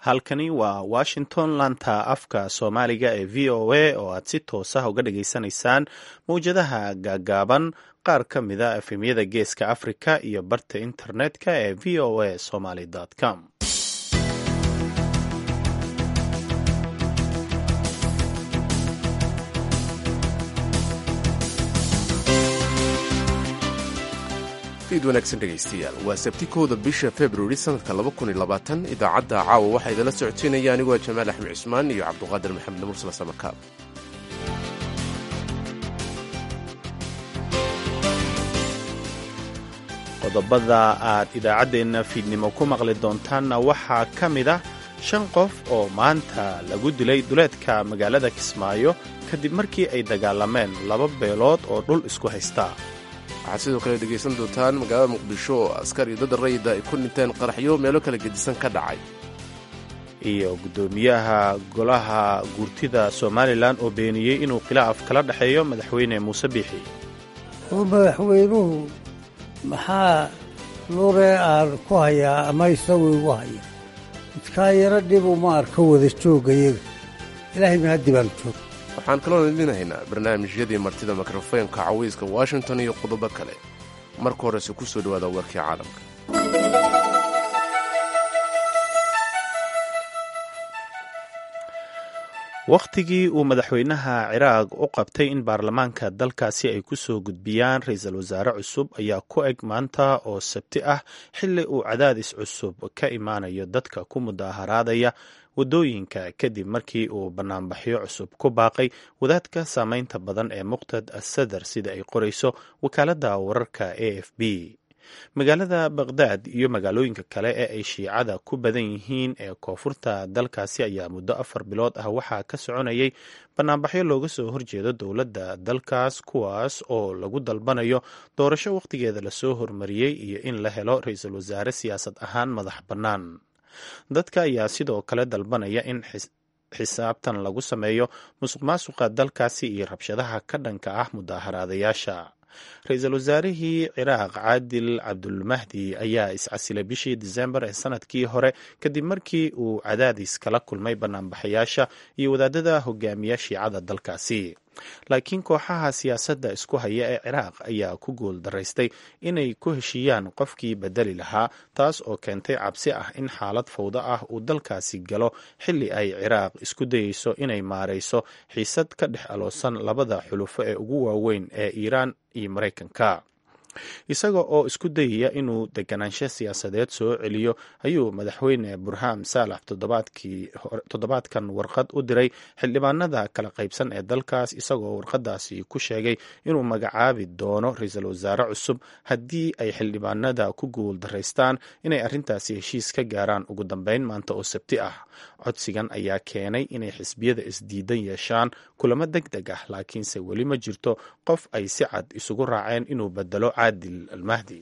halkani waa washington laanta afka soomaaliga ee v o a oo aad si toos ah uga dhageysanaysaan mawjadaha gaagaaban qaar ka mida efemyada geeska africa iyo barta internetka ee v o a somaly com id wanaagsan dhegaystayaal waa sabti kowda bisha februari sanadka idaacadda caawa waxaa idinla socoteynaya anigoo jamaal axmed cusmaan iyo cabduqaadir maxamed mursal samakaab qodobada aad idaacaddeenna fiidnimo ku maqli doontaanna waxaa ka mid ah shan qof oo maanta lagu dilay duleedka magaalada kismaayo kadib markii ay dagaalameen laba beelood oo dhul isku haysta waxaad sidoo kale dhegaysan doontaan magaalada muqdisho oo askar iyo dad rayida ay ku dhinteen qaraxyo meelo kala gedisan ka dhacay iyo guddoomiyaha golaha guurtida somalilan oo beeniyey inuu khilaaf kala dhexeeyo madaxweyne muuse biixi oo madaxweynuhu maxaa luree aan ku hayaa ama isagu igu haya midkaa yaro dhibu ma arka wada joogayaga ilaahay mahaddi baan joog waxaan kaloon idin haynaa barnaamijyadii martida mikrofoonka cawayska washington iyo qodobo kale marka horese ku soo dhowaada warkii caalamka wakhtigii uu madaxweynaha ciraaq u qabtay in baarlamaanka dalkaasi ay ku soo gudbiyaan ra-iisul wasaare cusub ayaa ku eg maanta oo sabti ah xilli uu cadaadis cusub ka imaanayo dadka ku mudaaharaadaya waddooyinka kadib markii uu banaanbaxyo cusub ku baaqay wadaadka saameynta badan ee muqtad asadar sida ay qorayso wakaaladda wararka a f b magaalada baqhdaad iyo magaalooyinka kale ee ay shiicada ku badan yihiin ee koonfurta dalkaasi ayaa muddo afar bilood ah waxaa ka soconayay banaanbaxyo looga soo horjeedo dowladda dalkaas kuwaas oo lagu dalbanayo doorasho wakhtigeeda lasoo hormariyey iyo in la helo ra-iisul wasaare siyaasad ahaan madax bannaan dadka ayaa sidoo kale dalbanaya in xisaabtan lagu sameeyo musuq maasuqa dalkaasi iyo rabshadaha ka dhanka ah mudaaharaadayaasha ra-iisul wasaarihii ciraaq caadil cabdulmahdi ayaa iscasilay bishii disembar ee sanadkii hore kadib markii uu cadaadis kala kulmay banaanbaxayaasha iyo wadaadada hogaamiya shiicada dalkaasi laakiin kooxaha siyaasadda isku haya ee ciraaq ayaa ku guul daraystay inay ku heshiiyaan qofkii bedeli lahaa taas oo keentay cabsi ah in xaalad fawdo ah uu dalkaasi galo xilli ay ciraaq isku dayeyso inay maarayso xiisad ka dhex aloosan labada xulufo ee ugu waaweyn ee iiraan iyo maraykanka isaga oo isku dayaya inuu deganaansho siyaasadeed soo celiyo ayuu madaxweyne burham saalax toddobaadkan warqad u diray xildhibaanada kala qaybsan ee dalkaas isagoo warqadaasi ku sheegay inuu magacaabi doono ra-iisul wasaare cusub haddii ay xildhibaanada ku guul daraystaan inay arrintaasi heshiis ka gaaraan ugu dambeyn maanta oo sabti ah codsigan ayaa keenay inay xisbiyada isdiidan yeeshaan kulamo deg deg ah laakiinse weli ma jirto qof ay si cad isugu raaceen inuu bedelo caadil almahdi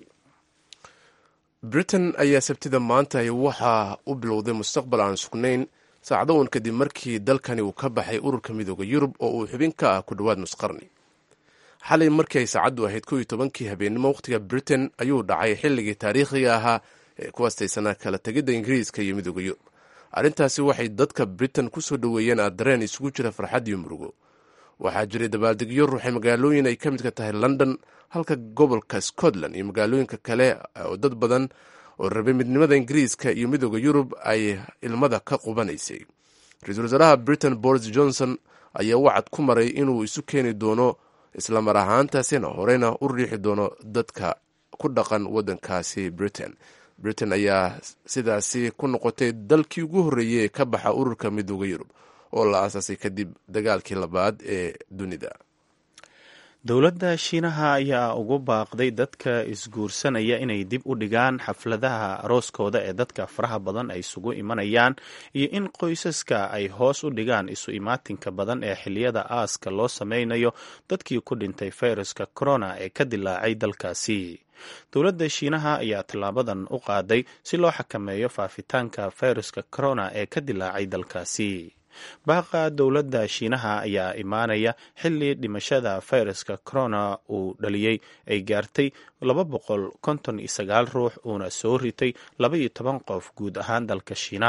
britain ayaa sabtida maanta waxaa u bilowday mustaqbal aan sugnayn saacdowan kadib markii dalkani uu ka baxay ururka midooda yurub oo uu xubin ka ah ku dhowaad nusqarni xalay markii ay saacaddu ahayd kow iyo tobankii habeennimo wakhtiga britain ayuu dhacay xilligii taariikhiga ahaa ee ku astaysanaa kala tegidda ingiriiska iyo midooda yurub arrintaasi waxay dadka britain ku soo dhoweeyeen adareen isugu jira farxad iyo murugo waxaa jiray dabaaldegyo ruuxay magaalooyin ay ka midka tahay london halka gobolka scotland iyo magaalooyinka kale oo dad badan oo rabay midnimada ingiriiska iyo midooda yurub ay ilmada ka qubanaysay ra-iisul wasaaraha britain boris johnson ayaa wacad ku maray inuu isu keeni doono islamar ahaantaasina horeyna u riixi doono dadka ku dhaqan waddankaasi britain britain ayaa sidaasi ku noqotay dalkii ugu horreeyey ee ka baxa ururka midooda yurub oo la aasaasay kadib dagaalkii labaad ee dunida dowladda shiinaha ayaa ugu baaqday dadka isguursanaya inay dib u dhigaan xafladaha arooskooda ee dadka faraha badan ay isugu imanayaan iyo in qoysaska ay hoos u dhigaan isu imaatinka badan ee xiliyada aaska loo sameynayo dadkii ku dhintay fayraska corona ee ka dilaacay dalkaasi dowladda shiinaha ayaa tallaabadan u qaaday si loo xakameeyo faafitaanka fayraska corona ee ka dilaacay dalkaasi baaqa dowladda shiinaha ayaa imaanaya xilli dhimashada fayraska corona uu dhaliyey ay gaartay laba boqol konton iyo sagaal ruux uuna soo ritay laba iyo toban qof guud ahaan dalka shiinaha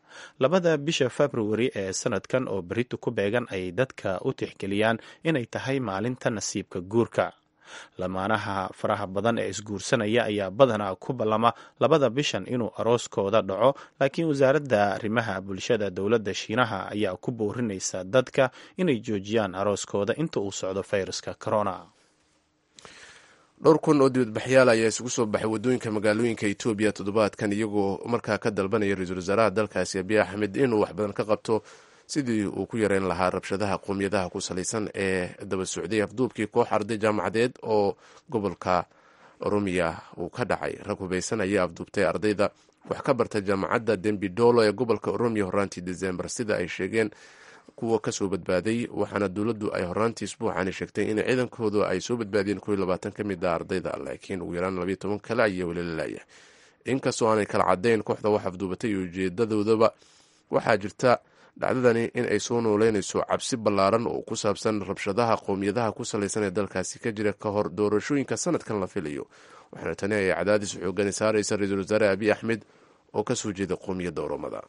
labada bisha februari ee sanadkan oo berito ku beegan ay dadka u tixgeliyaan inay tahay maalinta nasiibka guurka lamaanaha faraha badan ee isguursanaya ayaa badanaa ku ballama labada bishan inuu arooskooda dhaco laakiin wasaaradda arrimaha bulshada dowladda shiinaha ayaa ku boorinaysa dadka inay joojiyaan arooskooda inta uu socdo fayraska corona dhowr kun oo dibadbaxyaal ayaa isugu soo baxay waddooyinka magaalooyinka etoobiya toddobaadkan iyagoo markaa ka dalbanaya ra-iisul wasaaraha dalkaasi abiy axmed inuu wax badan ka qabto sidii uu ku yareyn lahaa rabshadaha qowmiyadaha ku salaysan ee daba socday afduubkii koox arday jaamacadeed oo gobolka oromiya uu ka dhacay rag hubaysan ayaa afduubtay ardayda wax ka barta jaamacadda dembidolo ee gobolka oromiya horaantii desembar sida ay sheegeen kuwa kasoo badbaaday waxaana dowladdu ay horaantii isbuuxani sheegtay in ciidankoodu ay soo badbaadiyeen kow iyo labaatan ka mid a ardayda laakiin ugu yaraan labayo toban kale ayaa weli la laayahay inkastoo aanay kala caddayn kooxda wax afduubatay iyo ujeedadoodaba waxaa jirta dhacdadani in ay soo nooleynayso cabsi ballaaran oo ku saabsan rabshadaha qowmiyadaha ku salaysan ee dalkaasi ka jira ka hor doorashooyinka sanadkan la filayo waxaana tani ay cadaadis xoogani saaraysa ra-iisul wasaare abiy axmed oo kasoo jeeda qowmiyadda oromada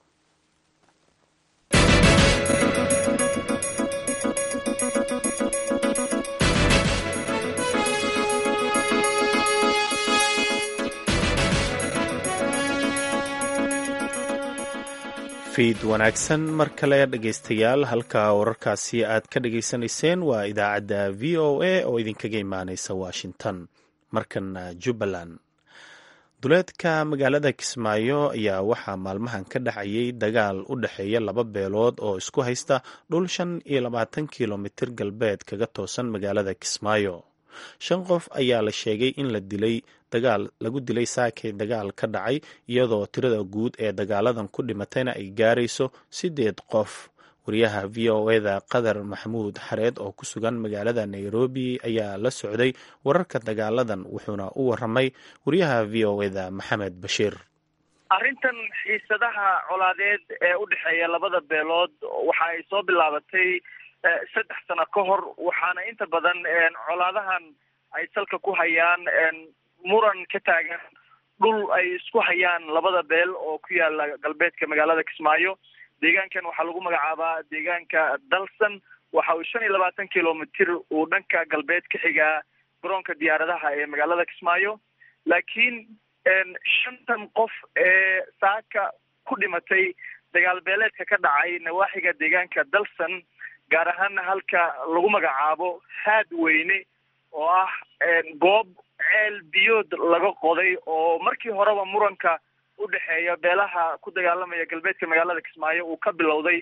fiid wanaagsan mar kale dhegaystayaal halka wararkaasi aad ka dhagaysanayseen waa idaacadda v o a oo idinkaga imaaneysa washington markana jubbaland duleedka magaalada kismaayo ayaa waxaa maalmahan ka dhacayay dagaal u dhexeeya laba beelood oo isku haysta dhul shan iyo labaatan kilomitir galbeed kaga toosan magaalada kismaayo shan qof ayaa la sheegay in la dilay dagaal lagu dilay saakay dagaal ka dhacay iyadoo tirada guud ee dagaaladan ku dhimatayna ay gaarayso siddeed qof wariyaha v o eda qadar maxamuud xareed oo ku sugan magaalada nairobi ayaa la socday wararka dagaaladan wuxuuna u waramay wariyaha v o eda maxamed bashiir arrintan xiisadaha colaadeed ee u dhexeeya labada beelood waxa ay soo bilaabatay saddex sano ka hor waxaana inta badan colaadahan ay salka ku hayaan muran ka taagan dhul ay isku hayaan labada beel oo ku yaala galbeedka magaalada kismaayo deegaankan waxaa lagu magacaabaa deegaanka dalsan waxa uu shan iyo labaatan kilomitr uu dhanka galbeed ka xigaa garoonka diyaaradaha ee magaalada kismaayo laakiin shantan qof ee saaka ku dhimatay dagaal beeleedka ka dhacay nawaaxiga deegaanka dalsan gaar ahaana halka lagu magacaabo haad weyne oo ah goob ceel biyood laga qoday oo markii horeba muranka u dhexeeya beelaha ku dagaalamaya galbeedka magaalada kismaayo uu ka bilowday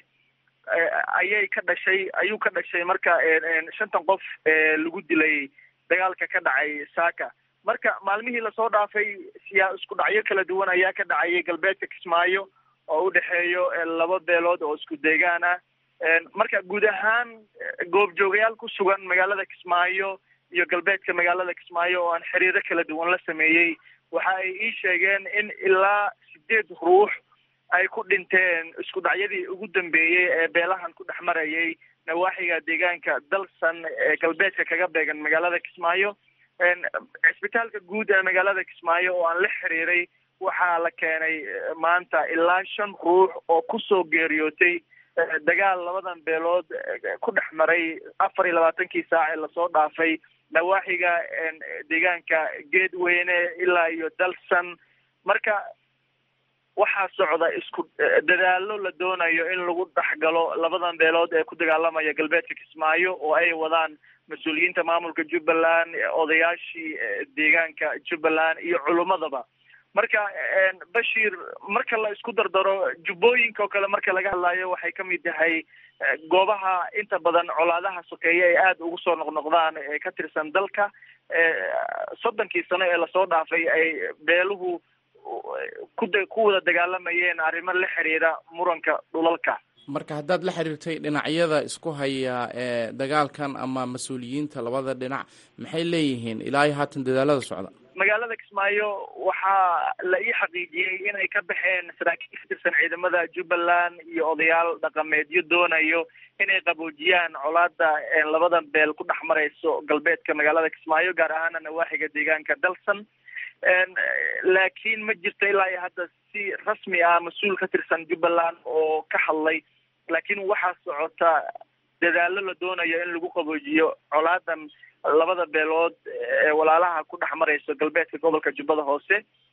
ayay ka dhashay ayuu ka dhashay marka shantan qof ee lagu dilay dagaalka ka dhacay saaka marka maalmihii lasoo dhaafay siyaa isku dhacyo kala duwan ayaa ka dhacayay galbeedka kismaayo oo u dhexeeyo laba beelood oo isku deegaan ah marka guud ahaan goobjoogayaal ku sugan magaalada kismaayo iyo galbeedka magaalada kismaayo oo aan xiriiro kala duwan la sameeyey waxa ay ii sheegeen in ilaa sideed ruux ay ku dhinteen isku dhacyadii ugu dambeeyey ee beelahan ku dhex marayay nawaaxiga deegaanka dalsan ee galbeedka kaga beegan magaalada kismaayo cisbitaalka guud ee magaalada kismaayo oo aan la xiriiray waxaa la keenay maanta ilaa shan ruux oo kusoo geeriyootay dagaal labadan beelood ku dhex maray afar iyo labaatankii saac ee lasoo dhaafay nawaaxiga deegaanka geedweyne ilaa iyo dalsan marka waxaa socda isku dadaalo la doonayo in lagu dhexgalo labadan beelood ee ku dagaalamaya galbeedka kismaayo oo ay wadaan mas-uuliyiinta maamulka jubbaland odayaashii deegaanka jubbaland iyo culummadaba marka bashir marka la isku dardaro jubbooyinka oo kale marka laga hadlayo waxay kamid tahay goobaha inta badan colaadaha sokeeye ay aada ugu soo noqnoqdaan ee ka tirsan dalka soddonkii sano ee lasoo dhaafay ay beeluhu kuda ku wada dagaalamayeen arrimo la xiriira muranka dhulalka marka haddaad la xiriirtay dhinacyada isku haya ee dagaalkan ama mas-uuliyiinta labada dhinac maxay leeyihiin ilaa iyo haatan dadaalada socda magaalada kismaayo waxaa la ii xaqiijiyey inay ka baxeen saraakiil ka tirsan ciidamada jubbaland iyo odayaal dhaqameedyo doonayo inay qaboojiyaan colaada labadan beel ku dhex marayso galbeedka magaalada kismaayo gaar ahaana nawaaxiga deegaanka dalsan laakiin ma jirto ilaa iyo hadda si rasmi ah mas-uul ka tirsan jubbaland oo ka hadlay laakiin waxaa socota dadaallo la doonayo in lagu qaboojiyo colaadan labada beelood ee walaalaha ku dhex marayso galbeedka gobolka jubbada hoose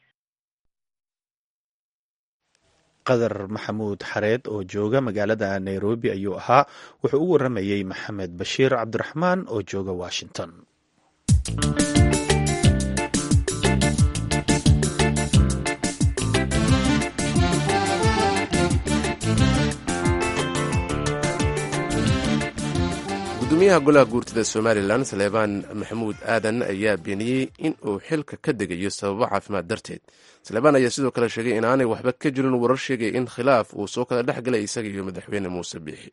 qadar maxamuud xareed oo jooga magaalada nairobi ayuu ahaa wuxuu u waramayey maxamed bashiir cabdiraxmaan oo jooga washington gudoomiyaha golaha guurtida somalilan saleebaan maxamuud aadan ayaa beeniyey in uu xilka ka degayo sababo caafimaad darteed saleebaan ayaa sidoo kale sheegay inaanay waxba ka jirin warar sheegaya in khilaaf uu soo kala dhex galay isaga iyo madaxweyne muuse biixi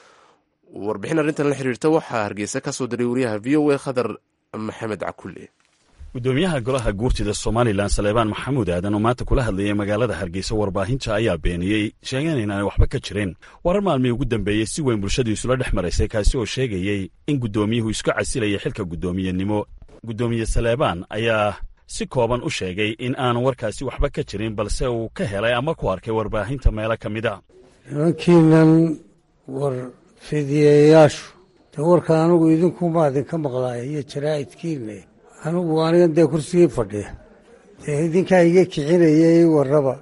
warbixin arrintan la xiriirta waxaa hargeysa ka soo diray wariyaha v o a khadar maxamed cakulle gudoomiyaha golaha guurtida somalilan saleebaan maxamuud aadan oo maanta kula hadlayay magaalada hargeysa warbaahinta ayaa beeniyey sheegeen inaanay waxba ka jirin warar maalmii ugu dambeeyey si weyn bulshadu isula dhex maraysay kaasi oo sheegayey in guddoomiyuhu isku casilaya xilka guddoomiyenimo guddoomiye saleebaan ayaa si kooban u sheegay in aanu warkaasi waxba ka jirin balse uu ka helay ama ku arkay warbaahinta meelo ka mid a nimankiinan war fidiyeyaashu dee warka anigu idinkumaa idinka maqlaaya iyo jaraa'idkiinne anigu anigan dee kursigii fadhiya dee idinkaa iga kicinayay warraba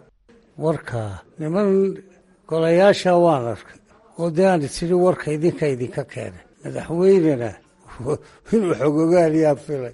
warkaa niman golayaasha waan arkay oo dee aan isidhi warka idinka idinka keenay madaxweynena inuu xogogaaliyaa filay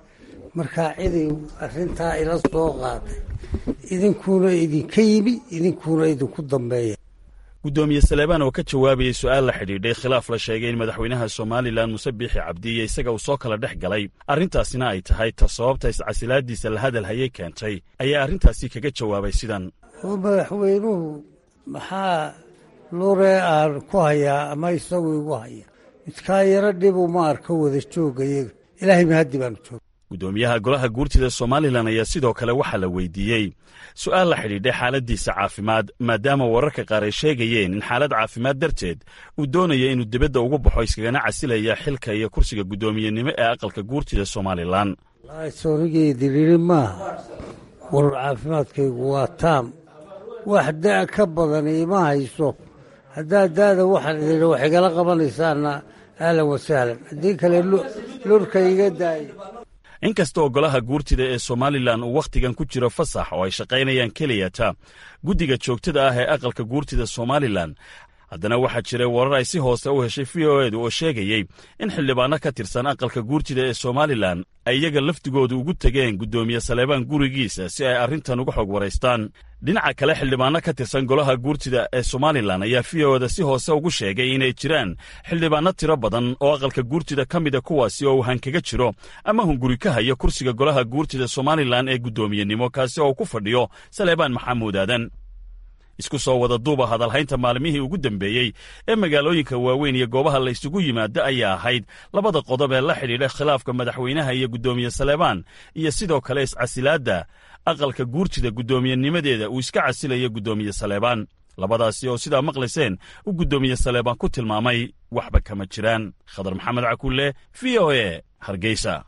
markaa ciday arrintaa ila soo qaaday idinkuuna idinka yimi idinkuuna idinku dambeeya guddoomiye saleebaan oo ka jawaabayey su-aal la xidhiidhay khilaaf la sheegay in madaxweynaha somalilan muse biixi cabdi iyo isaga uu soo kala dhex galay arrintaasina ay tahay ta sababta iscasilaadiisa la hadal hayay keentay ayaa arrintaasi kaga jawaabay sidan oo madaxweynuhu maxaa lure aan ku hayaa ama isagu igu haya midkaa yaro dhibu ma arko wada jooga iyaga ilaahay mahaddi baanu jooga guddoomiyaha golaha guurtida somalilan ayaa sidoo kale waxaa la weydiiyey su-aal la xidhiidhay xaaladdiisa caafimaad maadaama wararka qaar ay sheegayeen in xaalad caafimaad darteed uu doonaya inuu dibadda ugu baxo iskagana casilaya xilka iyo kursiga guddoomiyenimo ee aqalka guurtida somalilan soonigii diriiri maaha war caafimaadkaygu waa taam wax da' ka badan iima hayso haddaad da'da waxaan idin wax igala qabanaysaana ahlan wasahlan haddii kale lurka iga daaya inkasta oo golaha guurtida ee somalilan uu wakhtigan ku jiro fasax oo ay shaqaynayaan keliyata guddiga joogtada ah ee aqalka guurtida somalilan haddana waxaa jiray warar ay si hoose u heshay v o edu oo sheegayey in xildhibaanno ka tirsan aqalka guurtida ee somalilan ay iyaga laftigooda ugu tegeen guddoomiye saleebaan gurigiisa si ay arrintan uga xog waraystaan dhinaca kale xildhibaanno ka tirsan golaha guurtida ee somalilan ayaa v o eda si hoose ugu sheegay inay jiraan xildhibaanno tiro badan oo aqalka guurtida ka mida kuwaasi oo uu hankaga jiro ama hunguri ka hayo kursiga golaha guurtida somalilan ee guddoomiyenimo kaasi oo ku fadhiyo saleebaan maxamuud aadan isku soo wada duuba hadalhaynta maalmihii ugu dambeeyey ee magaalooyinka waaweyn iyo goobaha la ysugu yimaado ayaa ahayd labada qodob ee la xidhiidha khilaafka madaxweynaha iyo guddoomiye saleebaan iyo sidoo kale iscasilaadda aqalka guurtida guddoomiyennimadeeda uu iska casilayo guddoomiye saleebaan labadaasi oo sidaa maqlayseen uu guddoomiye saleebaan ku tilmaamay waxba kama jiraan khadar maxamed cakulle v o e hargeysa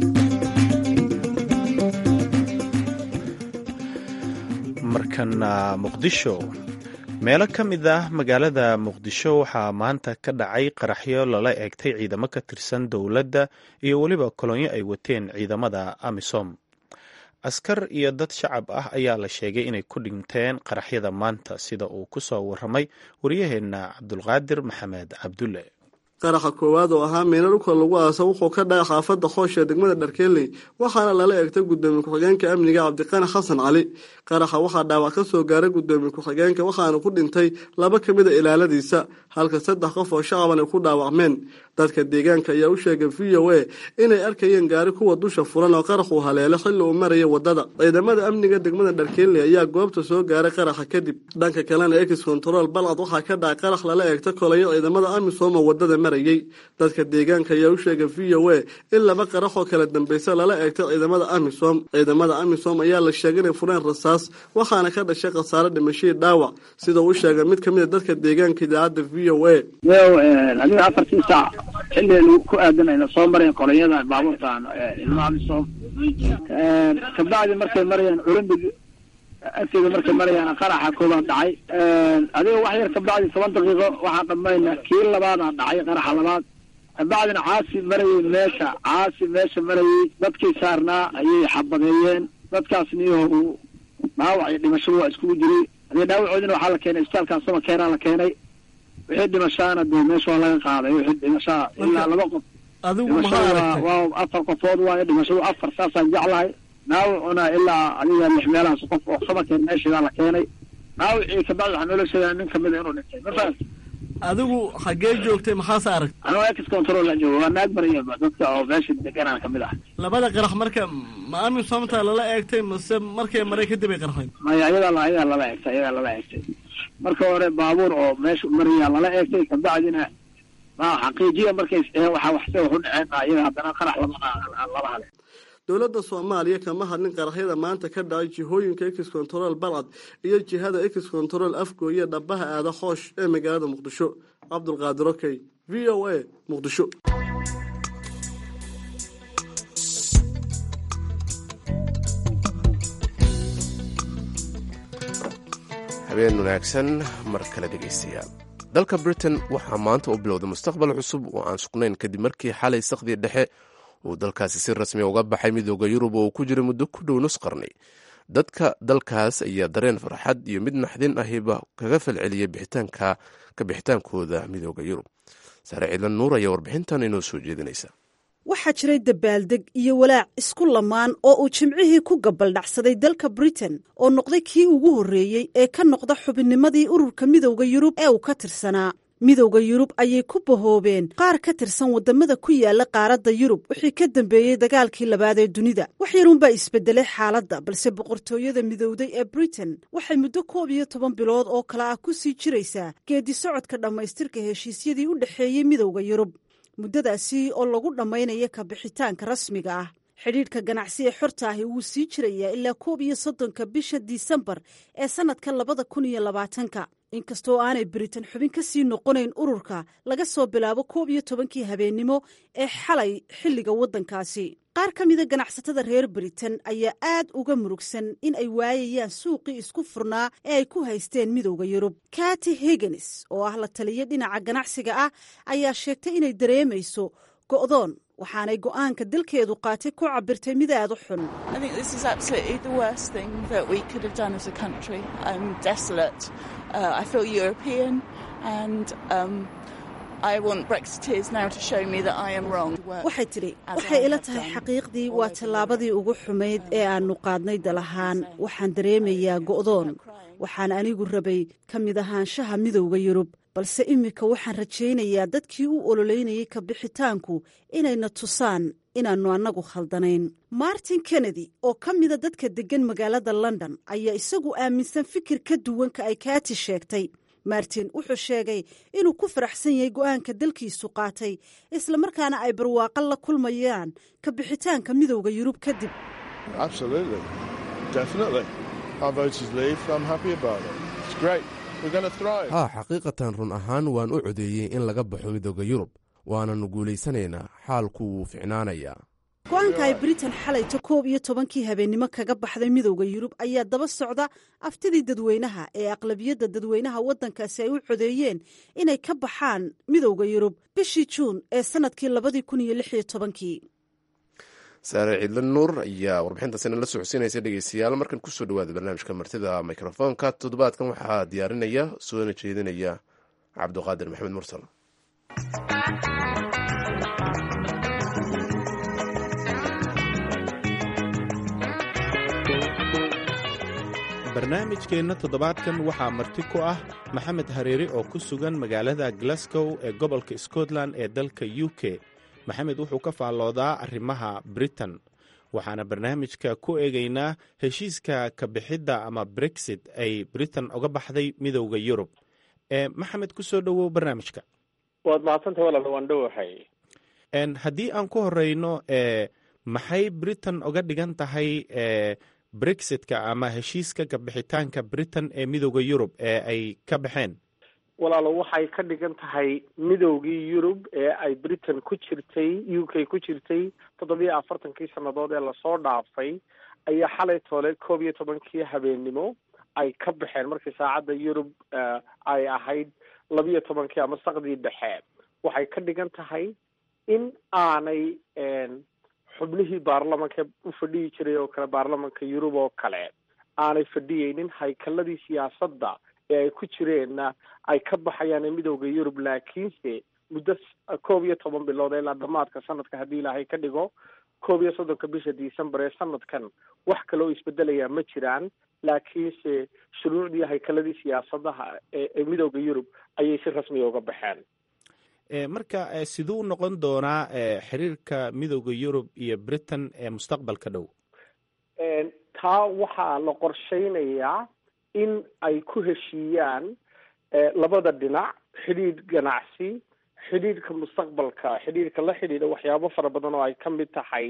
markana muqdisho meelo ka mid ah magaalada muqdisho waxaa maanta ka dhacay qaraxyo lala eegtay ciidamo ka tirsan dowladda iyo weliba kolonyo ay wateen ciidamada amisom askar iyo dad shacab ah ayaa la sheegay inay ku dhinteen qaraxyada maanta sida uu ku soo warramay waryaheenna cabdulqaadir maxamed cabdulle qaraxa koowaad oo ahaa meelo dhulka lagu aasa wuxuu ka dhacay xaafadda xoosha ee degmada dharkeeley waxaana lala eegtay guddoomiye ku-xigeenka amniga cabdiqani xasan cali qaraxa waxaa dhaawac ka soo gaaray guddoomiye ku-xigeenka waxaana ku dhintay laba ka mid a ilaaladiisa halka saddex qof oo shacaban ay ku dhaawacmeen dadka deegaanka ayaa u sheegay v o a inay arkayeen gaari kuwa dusha furan oo qaraxuu haleelo xilli uu maraya wadada ciidamada amniga degmada dharkeeley ayaa goobta soo gaaray qaraxa kadib dhanka kalena ex control balcad waxaa ka dhacay qarax lala eegta kolayo ciidamada amisom oo wadada marayey dadka deegaanka ayaa u sheegay v o a in laba qarax oo kala dambaysa lala eegtay ciidamada amisom ciidamada amisom ayaa la sheegay inay fureen rasaas waxaana ka dhashay khasaare dhimashadii dhaawac sida uu sheegay mid kamid a dadka deegaanka idaacadda v o a adiga afartii saac xilli ku aadanayna soo marayn qolonyada baabuurtan ilmo amisom kabacdi markay marayaan olambig agteeda markay marayaan qaraxa koobaad dhacay adiga wax yar kabacdi toban daqiiqo waxaan qabayna kii labaadaa dhacay qaraxa labaad kabacdina caasi marayay meesha caasi meesha marayay dadkii saarnaa ayay xabadeeyeen dadkaas niyaho dhaawac iyo dhimashadu waa iskugu jiray adiga dhaawacoodina waxaa la keenay isbitaalkan samakeeraa la keenay wixii dhimashaana dee meesha waa laga qaaday wixii dhimashaa ilaa laba qof adigu maxaa dhimashada aragtay waa afar qofood waayo dhimashadu afar saasaan jeclahay dhaawacuna ilaa adiga lix meelahaas qof oo samakeen meeshidaa la keenay dhaawacii kabacdi waxaa noola sheegaa nin kamida inuu dhintay ma fahamti adigu xaggee joogtay maxaase aragtay anuu ex control la joogo waa naag bariya dadka oo meesha deganaan kamid ah labada qarax marka ma amisomta lala eegtay mase markay maray kadib ay qarxeen maya ayadaa la ayadaa lala eegtay ayadaa lala eegtay marka hore baabuur oo meesha maraya lala eegtay kabacdina ma xaqiijiya markay waxa waxse wax u dhaceen ayaga haddana qarax lama lala hale dowladda soomaaliya kama hadlin qaraxyada maanta ka dhacay jihooyinka ex control balcad iyo jihada ex control afgooye dhabaha aada hoosh ee magaalada muqdisho cabdulqaadir okey v o a muqdisho habeen wanaagsan mar kale dhegaystayaal dalka britain waxaa maanta u bilowday mustaqbal cusub oo aan sugnayn kadib markii xalay sakhdii dhexe uu dalkaasi si rasmiya uga baxay midooda yurub oo uu ku jiray muddo ku dhow nus qarni dadka dalkaas ayaa dareen farxad iyo mid naxdin ahiba kaga falceliyay bixitaanka ka bixitaankooda midooda yurub saare ciidan nuur ayaa warbixintan inoo soo jeedinaysa waxaa jiray dabaaldeg iyo walaac isku lamaan oo uu jimcihii ku gabaldhacsaday dalka britain oo noqday kii ugu horreeyey ee ka noqda xubinnimadii ururka midowda yurub ee uu ka tirsanaa midowda yurub ayay ku bahoobeen qaar ka tirsan waddamada ku yaala qaaradda yurub wixii ka dambeeyey dagaalkii labaad ee dunida wax yarunbaa isbedelay xaaladda balse boqortooyada midowday ee britain waxay muddo koob iyo toban bilood oo kale ah ku sii jiraysaa geedi socodka dhammaystirka heshiisyadii u dhexeeyey midowda yurub muddadaasi oo lagu dhammaynaya ka bixitaanka rasmiga ah xidhiidhka ganacsi ee xorta ahi wuu sii jirayaa ilaa koob iyo soddonka bisha disembar ee sannadka labada kun iyo labaatanka inkastoo aanay britain xubin ka sii noqonayn ururka laga soo bilaabo koob iyo tobankii habeennimo ee xalay xilliga waddankaasi qaar ka mida ganacsatada reer britain ayaa aad uga murugsan in ay waayayaan suuqii isku furnaa ee ay ku haysteen midowda yurub kati higgins oo ah la taliya dhinaca ganacsiga ah ayaa sheegtay inay dareemayso go'doon waxaanay go'aanka dalkeedu qaatay ku cabirtay mid aad u xun waxay tidhi waxay ila tahay xaqiiqdii waa tallaabadii ugu xumayd ee aannu qaadnay dalahaan waxaan dareemayaa go'doon waxaan anigu rabay ka mid ahaanshaha midowda yurub balse iminka waxaan rajaynayaa dadkii u ololeynayay ka bixitaanku inayna tusaan inaannu annagu khaldanayn martin kennedy oo ka mida dadka deggan magaalada london ayaa isagu aaminsan fikir ka duwanka ay kaati sheegtay martin wuxuu sheegay inuu ku faraxsan yahay go'aanka dalkiisu qaatay islamarkaana ay barwaaqo la kulmayaan ka bixitaanka midowda yurub kadib haa xaqiiqatan run ahaan waan u codeeyey in laga baxo midooda yurub waananu guulaysanaynaa xaalku wuu ficnaanayaa go-aanka ay britain xalayto koob iyo tobankii habeennimo kaga baxday midowda yurub ayaa daba socda aftidii dadweynaha ee aqlabiyadda dadweynaha waddankaasi ay u codeeyeen inay ka baxaan midowda yurub bishii juun ee sannadkii labadii kun iyo lix iyo tobankii saare ciidla nuur ayaa warbixintaasina la socodsiinaysa dhegeystayaal markan kusoo dhawaada barnaamijka martida mikrofoonka toddobaadkan waxaa diyaarinaya soona jeedinaya cabduqaadir maxamed mursal barnaamijkeenna toddobaadkan waxaa marti ku ah maxamed hareeri oo ku sugan magaalada glasgow ee gobolka scotland ee dalka u k maxamed wuxuu ka faalloodaa arrimaha britain waxaana barnaamijka ku eegaynaa heshiiska ka bixidda ama brexit ay britain uga baxday midowda yurub ee maxamed ku soo dhowow barnaamijka waad mahadsantahay walaal waan dhowahay haddii aan ku horeyno maxay britain uga dhigan tahay brexitka ama heshiiska kabixitaanka britain ee midooda yurub ee ay ka baxeen walaalo waxay ka dhigan tahay midoogii yurub ee ay britain ku jirtay u k ku jirtay toddobiyo afartankii sannadood ee lasoo dhaafay ayaa xalay toole koob iyo tobankii habeennimo ay ka baxeen markii saacadda yurub ay ahayd labiyo tobankii ama saqdii dhexe waxay ka dhigan tahay in aanay xubnihii baarlamanka u fadhiyi jiray oo kale baarlamanka yurub oo kale aanay fadhiyeynin haykaladii siyaasadda ee ay ku jireenna ay ka baxayaan midooda yurub laakiinse muddo koob iyo toban bilood ilaa dhamaadka sanadka haddii ilaahay ka dhigo koob iyo soddonka bisha december ee sanadkan wax kale oo isbedelayaa ma jiraan laakiinse shuruucdii haykaladii siyaasadaha ee midooda yurub ayay si rasmiya uga baxeen marka siduu noqon doonaa xiriirka midooda yurub iyo britain ee mustaqbalka dhow taa waxaa la qorsheynayaa in ay ku heshiiyaan labada dhinac xidhiidh ganacsi xidhiidhka mustaqbalka xidhiidhka la xidhiidha waxyaabo fara badan oo ay ka mid tahay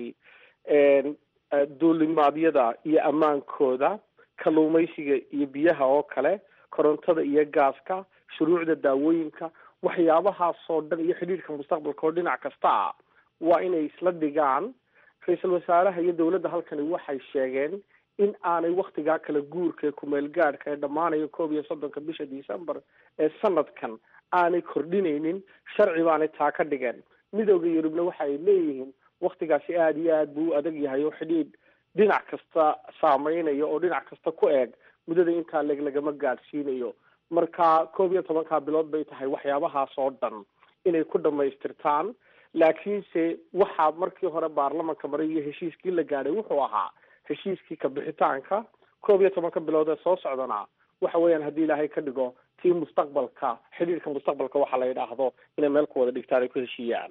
duulimaadyada iyo ammaankooda kalluumaysiga iyo biyaha oo kale korontada iyo gaaska shuruucda daawooyinka waxyaabahaasoo dhan iyo xidhiidhka mustaqbalka oo dhinac kasta ah waa inay isla dhigaan ra-iisul wasaaraha iyo dowladda halkani waxay sheegeen in aanay waktigaa kala guurka ee kumeel gaadhka ee dhammaanaya koob iyo soddonka bisha december ee sanadkan aanay kordhinaynin sharci baanay taa ka dhigeen midooda yurubna waxa ay leeyihiin waktigaasi aada iyo aad buu u adag yahay oo xidhiidh dhinac kasta saameynaya oo dhinac kasta ku eeg muddada intaa leg lagama gaadhsiinayo marka koob iyo tobankaa bilood bay tahay waxyaabahaas oo dhan inay ku dhamaystirtaan laakiinse waxaa markii hore baarlamanka maray iyo heshiiskii la gaadhay wuxuu ahaa heshiiskii kabixitaanka koob iyo tobanka bilood ee soo socdana waxa weeyaan haddii ilaahay ka dhigo tii mustaqbalka xidhiirka mustaqbalka waxaa la yidhaahdo inay meel ku wada dhigtaan ay ku heshiiyaan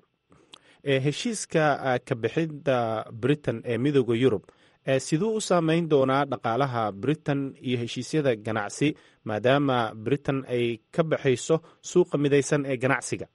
heshiiska kabixidda britain ee midooda yurub siduu u saameyn doonaa dhaqaalaha britain iyo heshiisyada ganacsi maadaama britain ay ka baxayso suuqa midaysan ee ganacsiga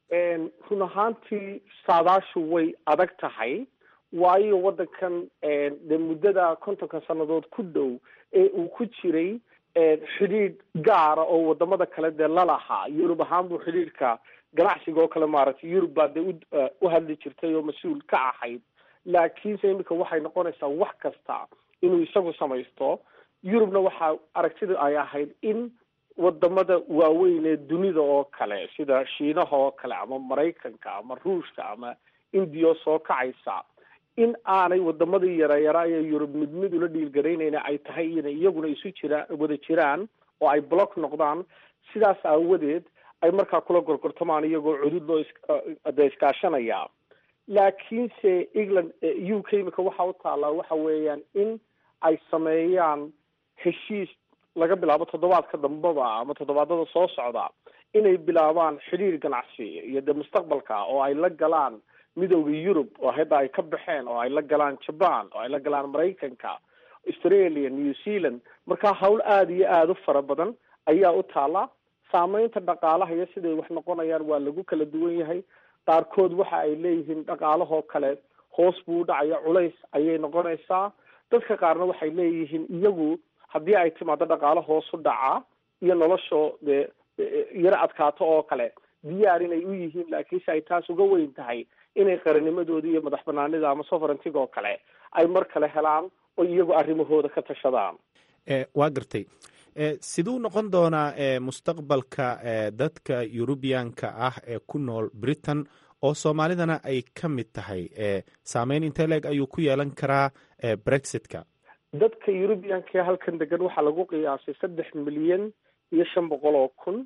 run ahaantii saadaashu way adag tahay waayo waddankan dee muddada kontonka sannadood ku dhow ee uu ku jiray xidhiidh gaara oo wadamada kale dee lalahaa yurub ahaan buu xidhiidhka ganacsiga oo kale maaragtay yurub baa dee u hadli jirtay oo mas-uul ka ahayd laakiinse iminka waxay noqonaysaa wax kasta inuu isagu samaysto yurubna waxaa aragtida ay ahayd in wadamada waaweyn ee dunida oo kale sida shiinaha oo kale ama maraykanka ama ruushka ama indiya soo kacaysa in aanay wadamadii yareyaraa ee yurub mid mid ula dhiilgaraynayna ay tahay inay iyaguna isu jiraan wada jiraan oo ay block noqdaan sidaas aawadeed ay markaa kula gorgortamaan iyagoo cudud loo de iskaashanaya laakiinse england u k imika waxa u taallaa waxa weeyaan in ay sameeyaan heshiis laga bilaabo toddobaadka dambaba ama toddobaadada soo socda inay bilaabaan xidhiir ganacsi iyo dee mustaqbalka oo ay la galaan midooda yurub oo hadda ay ka baxeen oo ay la galaan jaban oo ay la galaan maraykanka australia new zealand marka hawl aada iyo aada u fara badan ayaa u taala saameynta dhaqaalaha iyo siday wax noqonayaan waa lagu kala duwan yahay qaarkood waxa ay leeyihiin dhaqaalahoo kale hoos buu udhacaya culays ayay noqonaysaa dadka qaarna waxay leeyihiin iyagu haddii ay timaado dhaqaalo hoos u dhaca iyo noloshoo dee yaro adkaato oo kale diyaar inay u yihiin laakiinse ay taas uga weyn tahay inay qaranimadooda iyo madax banaanida ama sovereigntiga oo kale ay mar kale helaan oo iyagu arrimahooda ka tashadaan waa gartay siduu noqon doonaa mustaqbalka dadka yurubiyanka ah ee ku nool britain oo soomaalidana ay ka mid tahay saameyn intee leeg ayuu ku yeelan karaa brexitka dadka yurubiyanka ee halkan degan waxaa lagu qiyaasay saddex milyan iyo shan boqol oo kun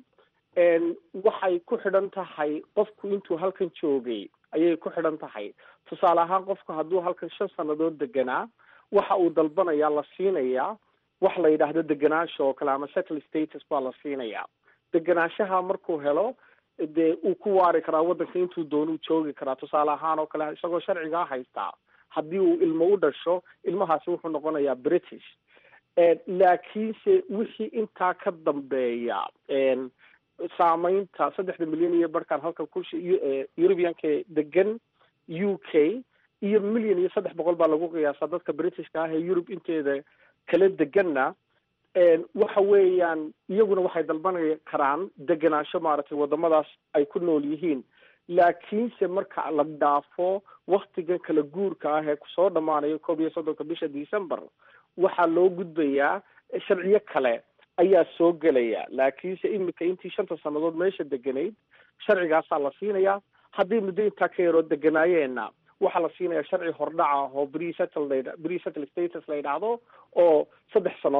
waxay ku xidhan tahay qofku intuu halkan joogay ayay ku xidhan tahay tusaale ahaan qofku hadduu halkan shan sannadood deganaa waxa uu dalbanayaa la siinayaa wax la yidhaahdo deganaansha oo kale ama settle status baa la siinayaa deganaanshaha markuu helo dee uu ku waari karaa waddanka intuu doonuu joogi karaa tusaale ahaan oo kale isagoo sharcigaa haystaa haddii uu ilmo u dhasho ilmahaasi wuxuu noqonayaa british laakiinse wixii intaa ka dambeeya saameynta saddexda milyan iyo barhkan halkan ku eurubianka degan u k iyo milyan iyo saddex boqol baa lagu qiyaasaa dadka britishka ah ee yurub inteeda kala deganna waxa weeyaan iyaguna waxay dalban karaan degenaansho maaragtay wadamadaas ay ku nool yihiin laakiinse marka la dhaafo waktigan kala guurka ah ee kusoo dhamaanayo koob iyo soddonka bisha december waxaa loo gudbayaa sharciyo kale ayaa soo gelaya laakiinse imika intii shanta sannadood meesha deganayd sharcigaasaa la siinayaa haddii muddo intaa ka yaroo deganaayeena waxaa la siinayaa sharci hordhaca oo bresettle bresettle status la yidhaahdo oo saddex sano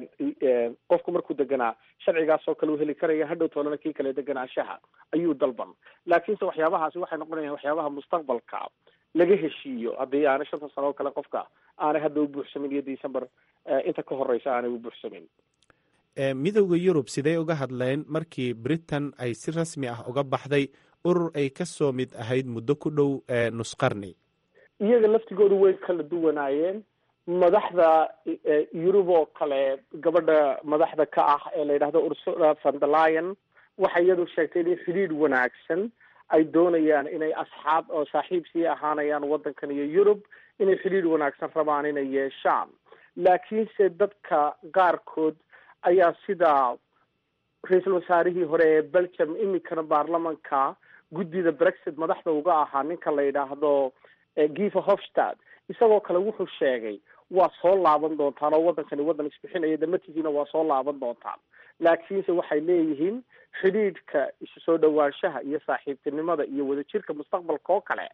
qofku markuu deganaa sharcigaas oo kale u heli karaya hadhow toolana kii kale deganaanshaha ayuu dalban laakiinse waxyaabahaasi waxay noqonayaan waxyaabaha mustaqbalka laga heshiiyo haddii aanay shanta sano oo kale qofka aanay hadda u buuxsamin iyo december inta ka horeysa aanay u buuxsamin midowda yurub sidee uga hadleen markii britain ay si rasmi ah uga baxday urur ay ka soo mid ahayd muddo ku dhow nusqarni iyaga laftigoodu way kala duwanaayeen madaxda yurub oo kale gabadha madaxda ka ah ee la yidhahdo ursula van der lion waxay iyadu sheegtay in xidhiidh wanaagsan ay doonayaan inay asxaab oo saaxiib sii ahaanayaan waddankan iyo yurub inay xidhiidh wanaagsan rabaan inay yeeshaan laakiinse dadka qaarkood ayaa sida ra-iisul wasaarihii hore ee belgium iminkana baarlamanka guddida brexit madaxda uga ahaa ninka la yidhaahdo giva hofstad isagoo kale wuxuu sheegay waa soo laaban doontaan oo waddankani waddan isbixinaya damatihiina waa soo laaban doontaan laakiinse waxay leeyihiin xidhiidhka isu soo dhawaanshaha iyo saaxiibtinimada iyo wadajirka mustaqbalka oo kale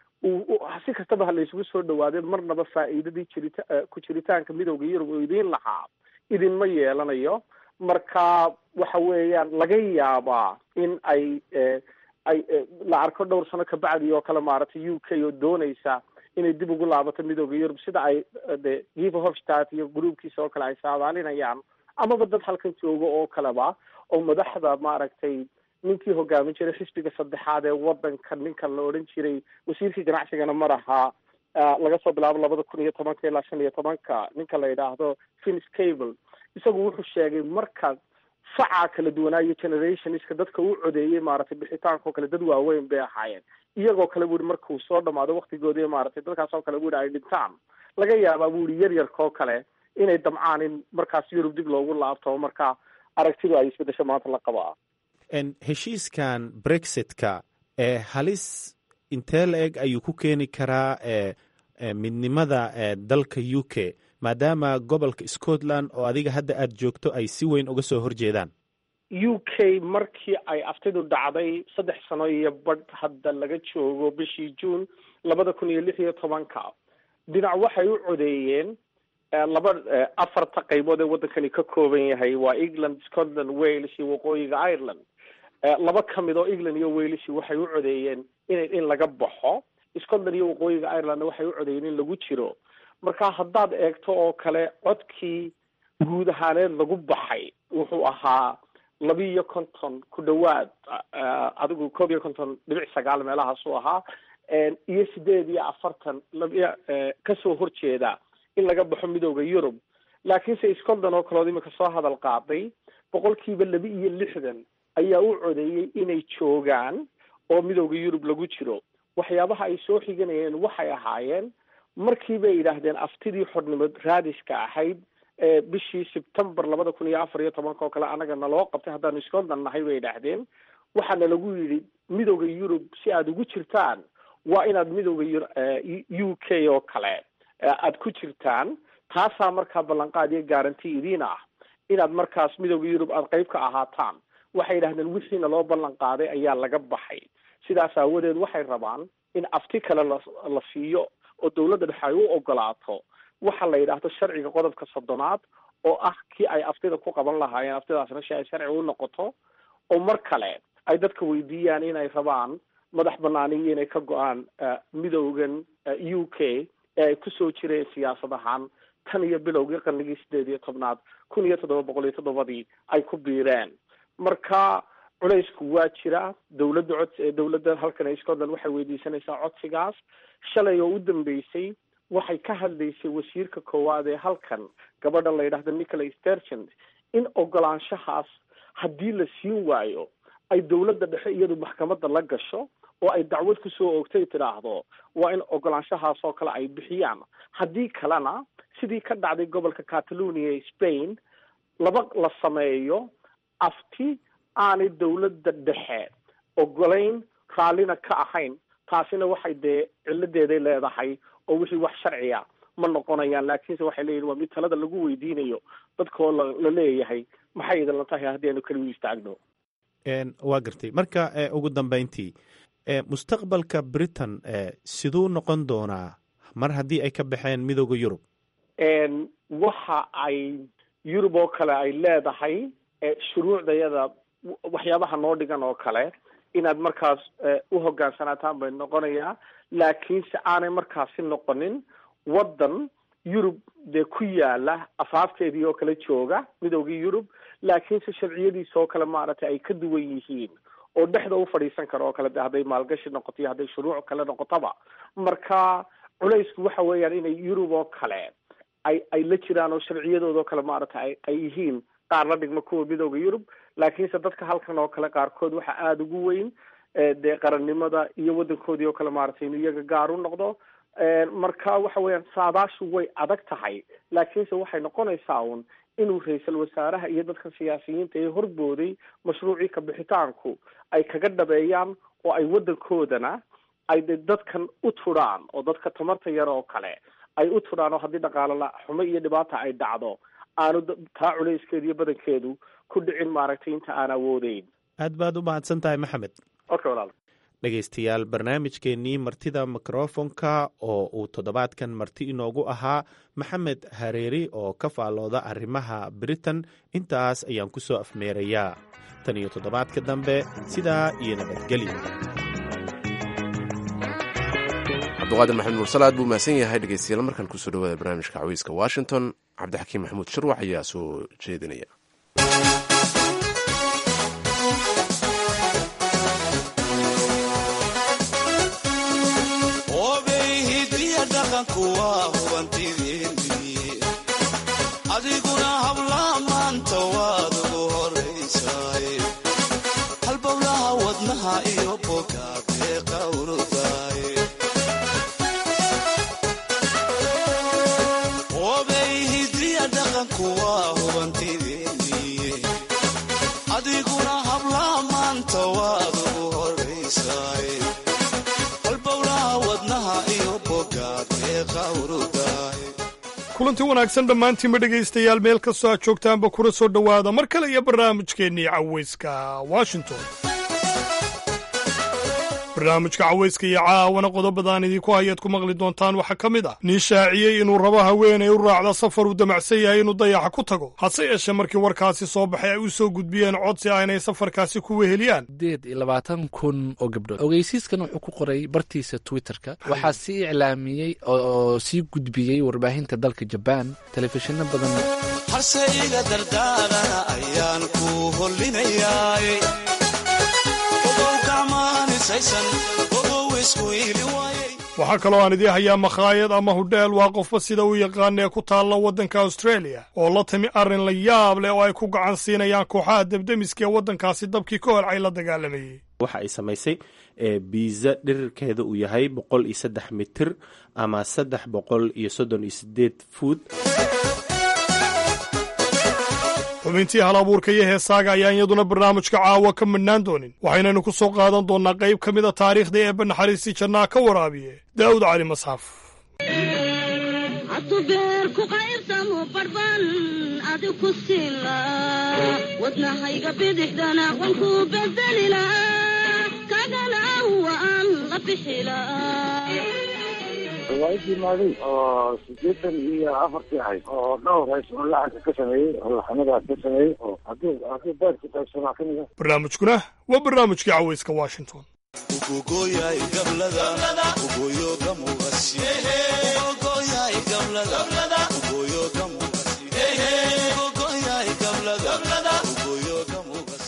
si kastaba ha laysugu soo dhawaadee marnaba faa'iidadii jirita ku jiritaanka midowda yurub oo idiin lahaa idinma yeelanayo marka waxa weeyaan laga yaabaa in ay ay la arko dhowr sano kabacdi oo kale maaragtay u k oo doonaysa inay dib ugu laabato midooda yurub sida ay de giva hofstad iyo gruubkiisa oo kale ay saadaalinayaan amaba dad halkan jooga oo kaleba oo madaxda maaragtay ninkii hogaamin jiray xisbiga saddexaad ee wadanka ninkan la odhan jiray wasiirkii ganacsigana mar ahaa laga soo bilaabo labada kun iyo tobanka ilaa shan iyo tobanka ninka la yidhaahdo finis cable isagu wuxuu sheegay marka facaa kala duwanaayo generationska dadka u codeeyey maaragtay bixitaanka oo kale dad waaweyn bay ahaayeen iyagoo kale bu ihi markuu soo dhamaado waktigoodii maaragtay dadkaas oo kale bu ihi ay dhintaan laga yaabaa bu ihi yar yarka oo kale inay damcaan in markaas yurub dib loogu laabto marka aragtidu ay isbedesho maanta la qabaa heshiiskan brexitka ee halis intee la eg ayuu ku keeni karaa midnimada dalka u k maadaama gobolka scotland oo adiga hadda aada joogto ay si weyn uga soo horjeedaan u k markii ay aftidu dhacday saddex sano iyo badh hadda laga joogo bishii june labada kun iyo lix iyo tobanka dhinac waxay u codeeyeen laba afarta qaybood ee waddankani ka kooban yahay waa england scotland wales iyo waqooyiga ireland laba ka mid oo england iyo wales waxay u codeeyeen in in laga baxo scotland iyo waqooyiga irelandna waxay u codeeyeen in lagu jiro marka haddaad eegto oo kale codkii guud ahaaneed lagu baxay wuxuu ahaa laba iyo konton ku dhawaad adigu koob iyo konton dhibic sagaal meelahaasuu ahaa iyo sideed iyo afartan laba kasoo horjeeda in laga baxo midooda yurub laakiinse scotland oo kaleod imika soo hadal qaaday boqolkiiba laba iyo lixdan ayaa u codeeyey inay joogaan oo midooda yurub lagu jiro waxyaabaha ay soo xiganayeen waxay ahaayeen markii bay yidhaahdeen aftidii xornimo raadiska ahayd bishii sebtember labada kun iyo afar iyo tobanka oo kale anaga naloo qabtay haddaanu scotland nahay bay yidhaahdeen waxaana lagu yidhi midooda yurub si aada ugu jirtaan waa inaad midooda u k oo kale aada ku jirtaan taasaa markaa ballanqaad iyo garanti idiin ah inaad markaas midooda yurub aada qeyb ka ahaataan waxay yidhahdeen wixiina loo ballan qaaday ayaa laga baxay sidaas aawadeed waxay rabaan in afti kale la la siiyo oo dawladda dhexe ay u ogolaato waxa la yidhaahdo sharciga qodobka soddonaad oo ah kii ay aftida ku qaban lahaayeen aftidaasna si ay sharci u noqoto oo mar kale ay dadka weydiiyaan inay rabaan madax banaaniyo inay ka go-aan midoogan u k ee ay kusoo jireen siyaasad ahaan tan iyo bilowgii qarnigii sideed iyo tobnaad kun iyo toddoba boqol iyo toddobadii ay ku biireen marka culaysku waa jira dawladda cod dawladda halkan ee scotland waxay weydiisanaysaa codsigaas shalay oo u dambeysay waxay ka hadlaysay wasiirka koowaad ee halkan gabadha la yidhaahdo nicholas stergent in ogolaanshahaas haddii la siin waayo ay dowladda dhexe iyadu maxkamadda la gasho oo ay dacwad kusoo oogtay tidhaahdo waa in ogolaanshahaas oo kale ay bixiyaan haddii kalena sidii ka dhacday gobolka catalonia ee spain laba la sameeyo afti aanay dowladda dhexe ogolayn raallina ka ahayn taasina waxay dee ciladeeday leedahay oo wixii wax sharciya ma noqonayaan laakiinse waxay leeyihin waa mid talada lagu weydiinayo dadkoo la leeyahay maxay idinla tahay haddii aynu keligu istaagno waa gartay marka ugu dambeyntii mustaqbalka britain siduu noqon doonaa mar haddii ay ka baxeen midooda yurub waxa ay yurub oo kale ay leedahay shuruucdayada waxyaabaha noo dhigan oo kale inaad markaas u hogaansanaataan bay noqonayaa laakiinse aanay markaasi noqonin waddan yurub dee ku yaala afaafteedii oo kale jooga midoogii yurub laakiinse sharciyadiisa oo kale maaragtay ay ka duwan yihiin oo dhexda u fadhiisan karo oo kale de hadday maalgashi noqoto iyo hadday shuruuc kale noqotaba marka culaysku waxa weeyaan inay yurub oo kale ay ay la jiraan oo sharciyadooda oo kale maaragtay ay ay yihiin qaar la dhigma kuwa midooda yurub laakiinse dadka halkan oo kale qaarkood waxa aada ugu weyn dee qarannimada iyo waddankoodii oo kale maaragtay inuu iyaga gaar u noqdo marka waxa weeyaan saadaashu way adag tahay laakiinse waxay noqonaysaa un inuu ra-iisul wasaaraha iyo dadka siyaasiyiinta ee horbooday mashruucii kabixitaanku ay kaga dhabeeyaan oo ay waddankoodana ay de dadkan u tudhaan oo dadka tamarta yar oo kale ay u tudhaan oo haddii dhaqaalo la xumo iyo dhibaata ay dhacdo aanu taa culayskeedu iyo badankeedu ku dhicin maaragtay inta aan awoodeyn aad baad u mahadsan tahay maxamed okay walaal dhegaystayaal barnaamijkeennii martida mikrofonka oo uu toddobaadkan marti inoogu ahaa maxamed hareeri oo ka faallooda arrimaha britain intaas ayaan ku soo afmeerayaa tan iyo toddobaadka dambe sidaa iyo nabadgelyo cabduqaadir maxamed mursal aad buu mahadsan yahay dhegeystayaal markaan kusoo dhawaada barnaamijka cawiiska washington cabdixakiim maxamuud shirwax ayaa soo jeedinaya adiguna hablaha maanta waad ugu horaysaay halbowlaha wadnaha iyo bogaadee qawrudaay obay hidriya dhaqanku waa hubantideeniye adiguna hablaha maanta waad ugu horaysaay halbowlaha wadnaha iyo bogaadee qawrudaay kulanti wanaagsan dhammaantiinba dhegaystayaal meel kastoo aad joogtaanba kula soo dhowaada mar kale iyo barnaamijkeennii cawayska washington barnaamijka cawayska iyo caawana qodobadaan idinku hayaad ku maqli doontaan waxaa ka mid ah nin shaaciyey inuu rabo haweenay u raacda safar uu damacsan yahay inuu dayaxa ku tago hase yeeshee markii warkaasi soo baxay ay u soo gudbiyeen codsi ah inay safarkaasi ku weheliyaan sideed iyo labaatan kun oo gabdhood ogeysiiskan wuxuu ku qoray bartiisa twitterka waxaa sii iclaamiyey oo sii gudbiyey warbaahinta dalka jabaan telefishinno badan harse iga dardaarana ayaan ku hollinayaay waxaa kaloo aan idii hayaa makhaayad ama hudheel waa qofba sida uu yaqaana ee ku taalla waddanka australia oo la timi arrin la yaab leh oo ay ku gacan siinayaan kooxaha debdemiska ee waddankaasi dabkii ka horcay la dagaalamayey waxa ay samaysay biiza dhirirkeeda uu yahay boqol iyo saddex mitir ama saddex boqol iyo soddon iyo sideed fuud xubintii hal abuurka iyo heesaaga ayaan iyaduna barnaamijka caawa ka midhnaan doonin waxaynaynu ku soo qaadan doonnaa qayb ka mid a taariikhda eebba naxariistii jannaa ka waraabiye daa'ud cali masxaf wadnahayga bidixdana wanku bedelila kagana waan la bixila riwaayadii maadi oo sideetan iyo afartii ahayd oo dhowr hays oo lacanka ka sameeyey oo laxamadaas ka sameeyey oo hadduu hadduu beerku qaybsamaa ka mid a barnaamijkuna waa barnaamijkii cawayska washington ugogoyay gablada ugoyo gamugasi ugogoyay gablada ugoyo gamugasi ugogoyay gablada ugoyo gamugasi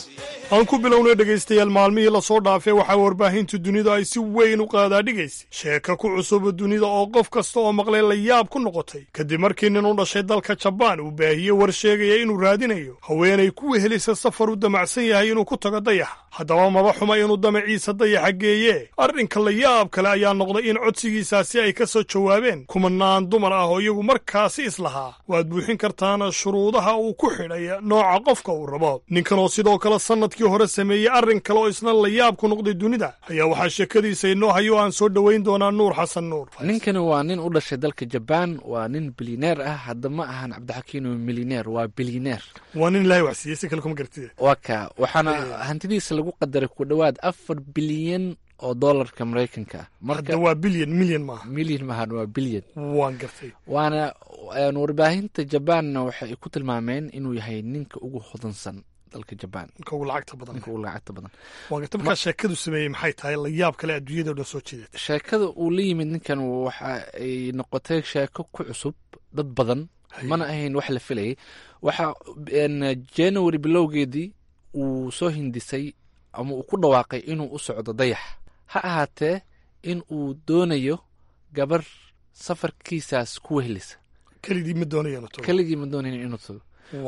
aan ku bilownay dhegaystayaal maalmihii lasoo dhaafay waxaa warbaahinta dunidu ay si weyn u qaadaadhigaysay sheeka ku cusuba dunida oo qof kasta oo maqlay la yaab ku noqotay kadib markii nin u dhashay dalka jabaan uu baahiyey war sheegaya inuu raadinayo haweenay ku wehelisa safar u damacsan yahay inuu ku tago dayaxa haddaba maba xuma inuu damaciisa dayaxa geeye arrinka la yaab kale ayaa noqday in codsigiisaasi ay ka soo jawaabeen kumanaan dumar ah oo iyagu markaasi islahaa waad buuxin kartaan shuruudaha uu ku xidhay nooca qofka uu rabo ninkan oo sidoo kale sannadkii hore sameeyey arrin kale oo isna la yaab ku noqday dunida ayaa waxaa sheekadiisa inoo hayo aan soo dhowayn doonaa nuur xasan nuur ninkani waa nin u dhashay dalka jabaan waa nin bilineer ah hadda ma ahan cabdixakiin oo milineer waa bilineer waa nin ilaahay wax siiyey si kale kuma gartide waa ka waxaana hantidiisa lagu qadaray ku dhowaad afar bilyan oo doolarka maraykanka ah hadda waa bilyan milyan maaha milyan maahan waa bilyan waan gartay waana warbaahinta jabaanna waxay ku tilmaameen inuu yahay ninka ugu hodansan dalka jabaan ninka ugu lacagta badan ninka ugu lacagta badan waan gartay markaa sheekadu sameeyey maxay tahay la yaab kale adduunyada o dhan soo jeedata sheekada uu la yimid ninkan waxa ay noqotay sheeko ku cusub dad badan mana ahayn wax la filayay waxa january bilowgeedii uu soo hindisay ama uu ku dhawaaqay inuu u socdo dayax ha ahaatee in uu doonayo gabar safarkiisaas ku wehelisa keligii ma doonayan keligii ma doonayn inuu tago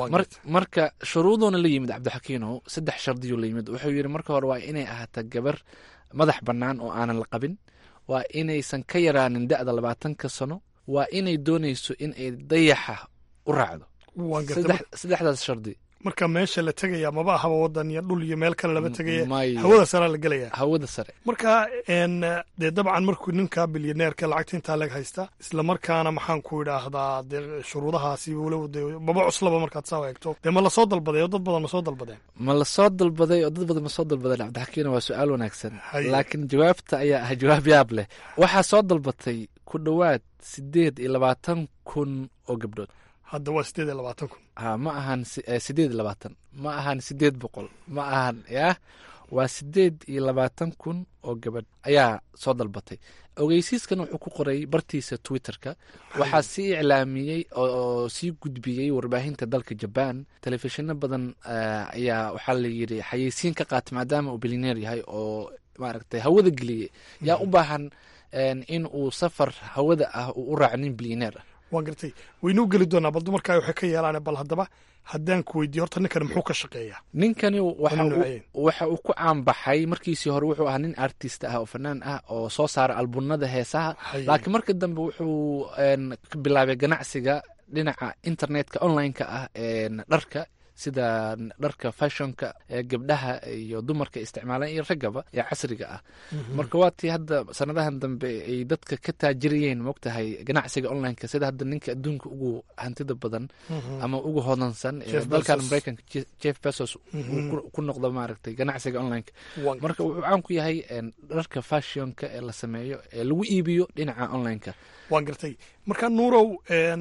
marka shuruuduuna la yimid cabdixakiinow saddex shardiyuu la yimid wuxuu yidhi marka hore waa inay ahaataa gabar madax bannaan oo aanan la qabin waa inaysan ka yaraanin da'da labaatanka sano waa inay doonayso in ay dayaxa u raacdo saddexdaas shardi marka meesha la tegaya maba ahaba wadan iyo dhul iyo meel kale laba tegaya hawada saraa la gelaya hawada sare marka dee dabcan markuu ninka bilyaneerka lacagta intaa lag haysta isla markaana maxaan ku idhaahdaa dee shuruudahaasi walow de maba cuslaba markaad saa eegto dee ma lasoo dalbaday oo dad badan ma soo dalbadeen ma lasoo dalbaday oo dad badan ma soo dalbadeen cabdixakiina waa su-aal wanaagsan laakiin jawaabta ayaa ah jawaab yaab leh waxaa soo dalbatay ku dhowaad sideed iyo labaatan kun oo gabdhood hadda waa sideed iyo labaatan kun ha ma ahan sideed iyo labaatan ma ahan sideed boqol ma ahan yah waa sideed iyo labaatan kun oo gabadh ayaa soo dalbatay ogeysiiskan wuxuu ku qoray bartiisa twitterka waxaa sii iclaamiyey oo sii gudbiyey warbaahinta dalka jabaan telefishino badan ayaa waxaa la yidhi xayeysiin ka qaata maadaama uu bilineer yahay oo maaragtay hawada geliyey yaa u baahan in uu safar hawada ah uu u raaco nin bilineer ah waan gartay waynuu geli doonaa bal dumarkaa waxay ka yeelaan bal haddaba haddaan ku weydiiyo horta ninkani muxuu ka shaqeeyaa ninkani waxa uu ku caanbaxay markiisii hore wuxuu ahaa nin artist ah oo fanaan ah oo soo saara albunada heesaha laakiin markii dambe wuxuu bilaabay ganacsiga dhinaca internetka online-ka ah dharka sida dharka fashonka ee gabdhaha iyo dumarka isticmaalaan iyo raggaba ee casriga ah marka waa tii hadda sanadahan dambe ay dadka ka taajiriyeen moogtahay ganacsiga onlineka sida hadda ninka adduunka ugu hantida badan ama ugu hodansan ee dalkan mareykanka jeff bezos ku noqdo maaragtay ganacsiga onlineka marka wuxuu caan ku yahay dharka fashionka ee la sameeyo ee lagu iibiyo dhinaca onlineka waan gartay marka nuurow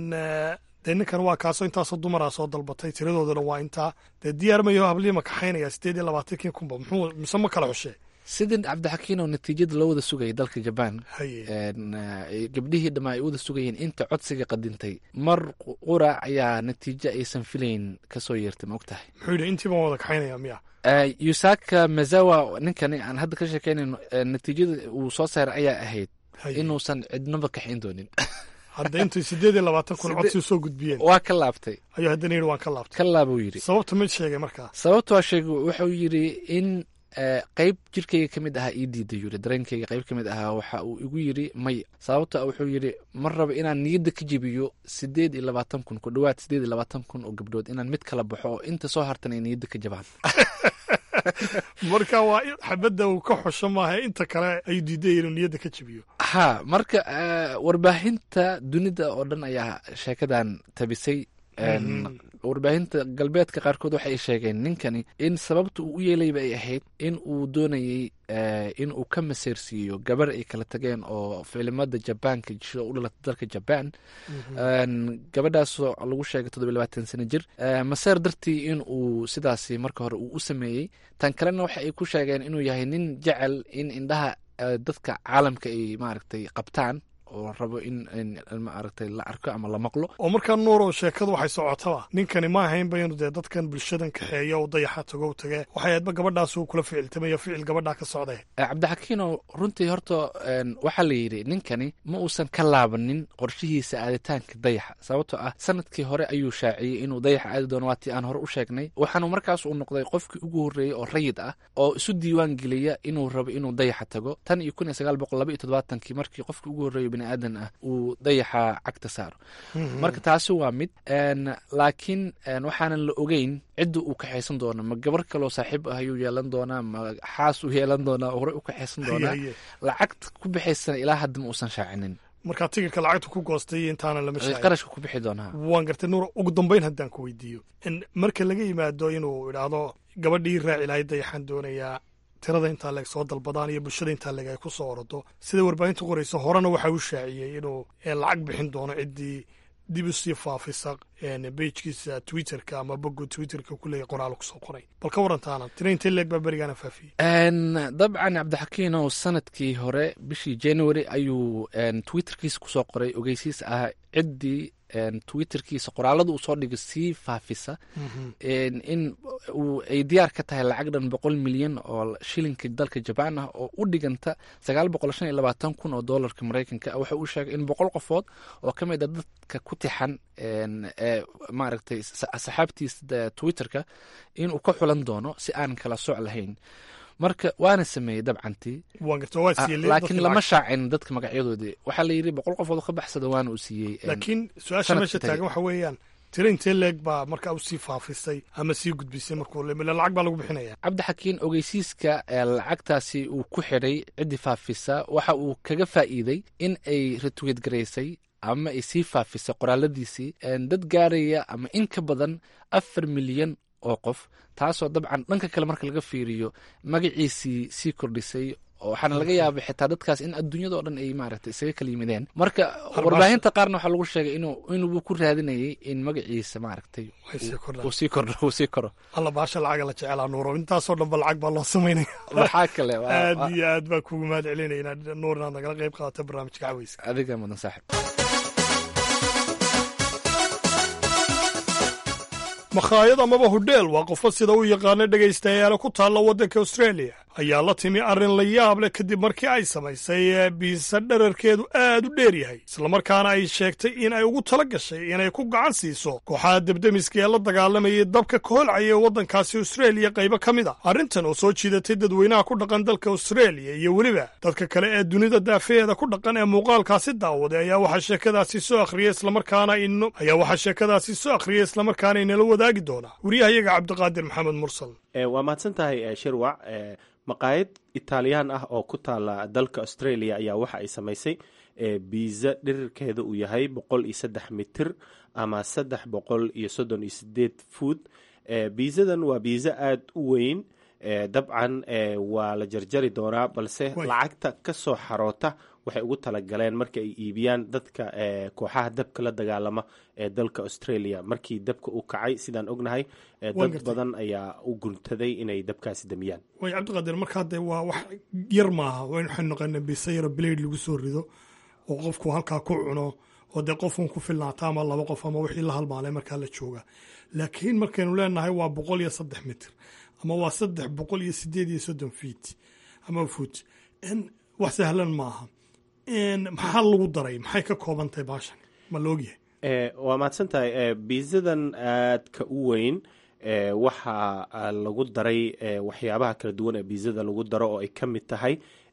dee ninkan waa kaasoo intaasoo dumaraa soo dalbatay tiradoodana waa intaa dee diyaar mayo hablii ma kaxaynaya sideed iyo labaatankii kunba muxuu mise ma kala xushee sidii cabdixakiin oo natiijada loo wada sugayay dalka jabaan gabdhihii dhammaa ay wada sugayeen inta codsiga qadintay mar qura ayaa natiijo aysan filayn kasoo yeertay ma og tahay muxuu yidhi intii baan wada kaxaynaya miya yusaka mazawa ninkani aan hadda ka sheekeynayno natiijada uu soo saaray ayaa ahayd inuusan cidnaba kaxayn doonin hadda intay sideed iyo labaatan kun codsi soo gudbiyeen waa ka laabtay ayuu haddana yidhi waan ka laabtay ka laabuu yidhi sababta mid sheegay markaa sababta waa sheegay wuxuu yidhi in qeyb jirkayga ka mid ahaa ii diiday yidhi dareenkayga qeyb ka mid ahaa waxa uu igu yidhi may sababta wuxuu yidhi ma raba inaan niyadda ka jebiyo sideed iyo labaatan kun ku dhowaad sideed iyo labaatan kun oo gabdhood inaan mid kala baxo oo inta soo hartan ay niyadda ka jabaan marka waa xabadda uu ka xosho maaha inta kale ayuu diiday inuu niyadda ka jebiyo ha marka warbaahinta dunida oo dhan ayaa sheekadan tabisay warbaahinta galbeedka qaarkood waxay sheegeen ninkani in sababta uu u yeelayba ay ahayd in uu doonayey in uu ka maseersiiyo gabar ay kala tageen oo filimada jabaanka jisho u dhalatay dalka jabaan gabadhaasoo lagu sheegay toddobiy labaatan sano jir maseer dartii in uu sidaasi marka hore uu u sameeyey tan kalena waxa ay ku sheegeen inuu yahay nin jecel in indhaha dadka caalamka ay maaragtay qabtaan oo rabo in maaragtay la arko ama la maqlo oo markaa nuurow sheekadu waxay socotaba ninkani ma ahaynba inuu dee dadkan bulshadan kaxeeyo oo dayaxa tago tage waxay aadba gabadhaas uu kula ficiltamayo ficil gabadhaa ka socday cabdixakiinow runtii horta waxaa la yidhi ninkani ma uusan ka laabanin qorshihiisa aaditaanka dayaxa sababtoo ah sanadkii hore ayuu shaaciyey inuu dayaxa aadi doono waatii aan hore u sheegnay waxaanu markaas uu noqday qofkii ugu horreeyey oo rayid ah oo isu diiwaan geliya inuu rabo inuu dayaxa tago tan iyo kun iyo sagaal boqol laba iyo todobaatankii markii qofkii ugu horreeyo bini aadan ah uu dayaxa cagta saaro marka taasi waa mid laakiin waxaanan la ogeyn cidda uu kaxaysan doono ma gabar kaloo saaxiib ah ayuu yeelan doonaa ma xaas uu yeelan doonaa horey u kaxaysan doonaa lacagta ku bixaysana ilaa hadda ma uusan shaacinin markaa tigirka lacagta ku goostay intaana lama shaacin qarashka ku bixi doonaa waan gartay nuur ugu dambeyn haddaan ku weydiiyo marka laga yimaado inuu idhaahdo gabadhii raaci lahayd dayaxaan doonayaa tirada intaa leeg soo dalbadaan iyo bulshada intaa leeg ay ku soo orodo sida warbaahinta qoraysa horena waxa uu shaaciyey inuu lacag bixin doono ciddii dib u sii faafisa bejkiisa twitterka ama bogu twitterka kuleeya qoraal kusoo qoray bal ka warantaana tira intee leeg baa berigaana faafiyey dabcan cabdixakiinow sanadkii hore bishii january ayuu twitterkiisa kusoo qoray ogeysiis ah ciddii twitterkiisa qoraalada uu soo dhigay sii faafisa in ay diyaar ka tahay lacag dhan boqol milyan oo shilinka dalka jabaan ah oo u dhiganta sagaal boqol shan iyo labaatan kun oo doolarka maraykanka waxa uu sheegay in boqol qofood oo ka mid a dadka ku tixan maaragtay saxaabtiisa twitterka inuu ka xulan doono si aan kala soc lahayn marka waana sameeyey dabcantii laakiin lama shaacin dadka magacyadoodii waxaa la yidhi boqol qofood ka baxsada waana uu siiyey laakiin su-aasha meesha taagan waxa weeyaan tira intee leeg baa markaa u sii faafisay ama sii gudbisay markuu lacag baa lagu bixinaya cabdixakiin ogeysiiska lacagtaasi uu ku xidhay ciddii faafisa waxa uu kaga faa'iiday in ay retweet garaysay ama ay sii faafisay qoraaladiisii dad gaaraya ama in ka badan afar milyan oo qof taasoo dabcan dhanka kale marka laga fiiriyo magaciisii sii kordhisay waxaana laga yaabay xitaa dadkaas in adduunyadao dhan ay maaragtay isaga kala yimideen marka warbaahinta qaarna waxaa lagu sheegay inuu inuu ku raadinayay in magaciisa maaragtay uu sii kordho uu sii koro alla baasha lacaga la jecelaa nuuro intaasoo dhanba lacag baa loo samaynaya maxaa kale aad iyo aad baa kugu mahad celinaya inaad nuur inaad nagala qayb qaadato barnaamijka caweyska adiga mudan saaxib makhaayad amaba hodheel waa qofo sida u yaqaana dhegaystayaala ku taalla waddanka australia ayaa la timi arrin la yaab leh kadib markii ay samaysay biisa dherarkeedu aad u dheer yahay islamarkaana ay sheegtay in ay ugu tala gashay inay ku gacan siiso kooxaha debdemiska ee la dagaalamayay dabka kaholcaya ee waddankaasi australia qaybo ka mid a arrintan oo soo jiidatay dadweynaha ku dhaqan dalka australia iyo weliba dadka kale ee dunida daafeheeda ku dhaqan ee muuqaalkaasi daawaday ayaa waxaa sheekadaasi soo akhriyay islamarkaana ayaa waxaa sheekadaasi soo akhriyay islamarkaana inala wadaagi doonaa wariyahayaga cabdiqaadir maxamed mursal waa mahadsan tahay shirwac maqaayad italiyaan ah oo ku taala dalka australia ayaa waxa ay samaysay biisa dhirirkeeda uu yahay boqol iyo saddex mitir ama saddex boqol iyo soddon iyo sideed food biisadan waa biisa aada u weyn dabcan waa la jarjari doonaa balse lacagta ka soo xaroota waxay ugu talagaleen marka ay iibiyaan dadka kooxaha dabka la dagaalama ee dalka australia markii dabka uu kacay sidaan ognahay dad badan ayaa u guntaday inay dabkaasi damiyaan way cabdiqaadir markaa dee waa wax yar maaha waxaynu naqana biisa yaro blade lagu soo rido oo qofku halkaa ku cuno oo dee qofun ku filnaata ama laba qof ama wixii la halmaalay markaa la jooga laakiin markaynu leenahay waa boqol iyo saddex mitir ama waa saddex boqol iyo sideed iyo soddon feet ama foot wax sahlan maaha maxaa lagu daray maxay ka kooban tahay baashan ma la ogyahay waa mahadsan tahay biisadan aadka u weyn waxaa lagu daray waxyaabaha kala duwan ee biisada lagu daro oo ay ka mid tahay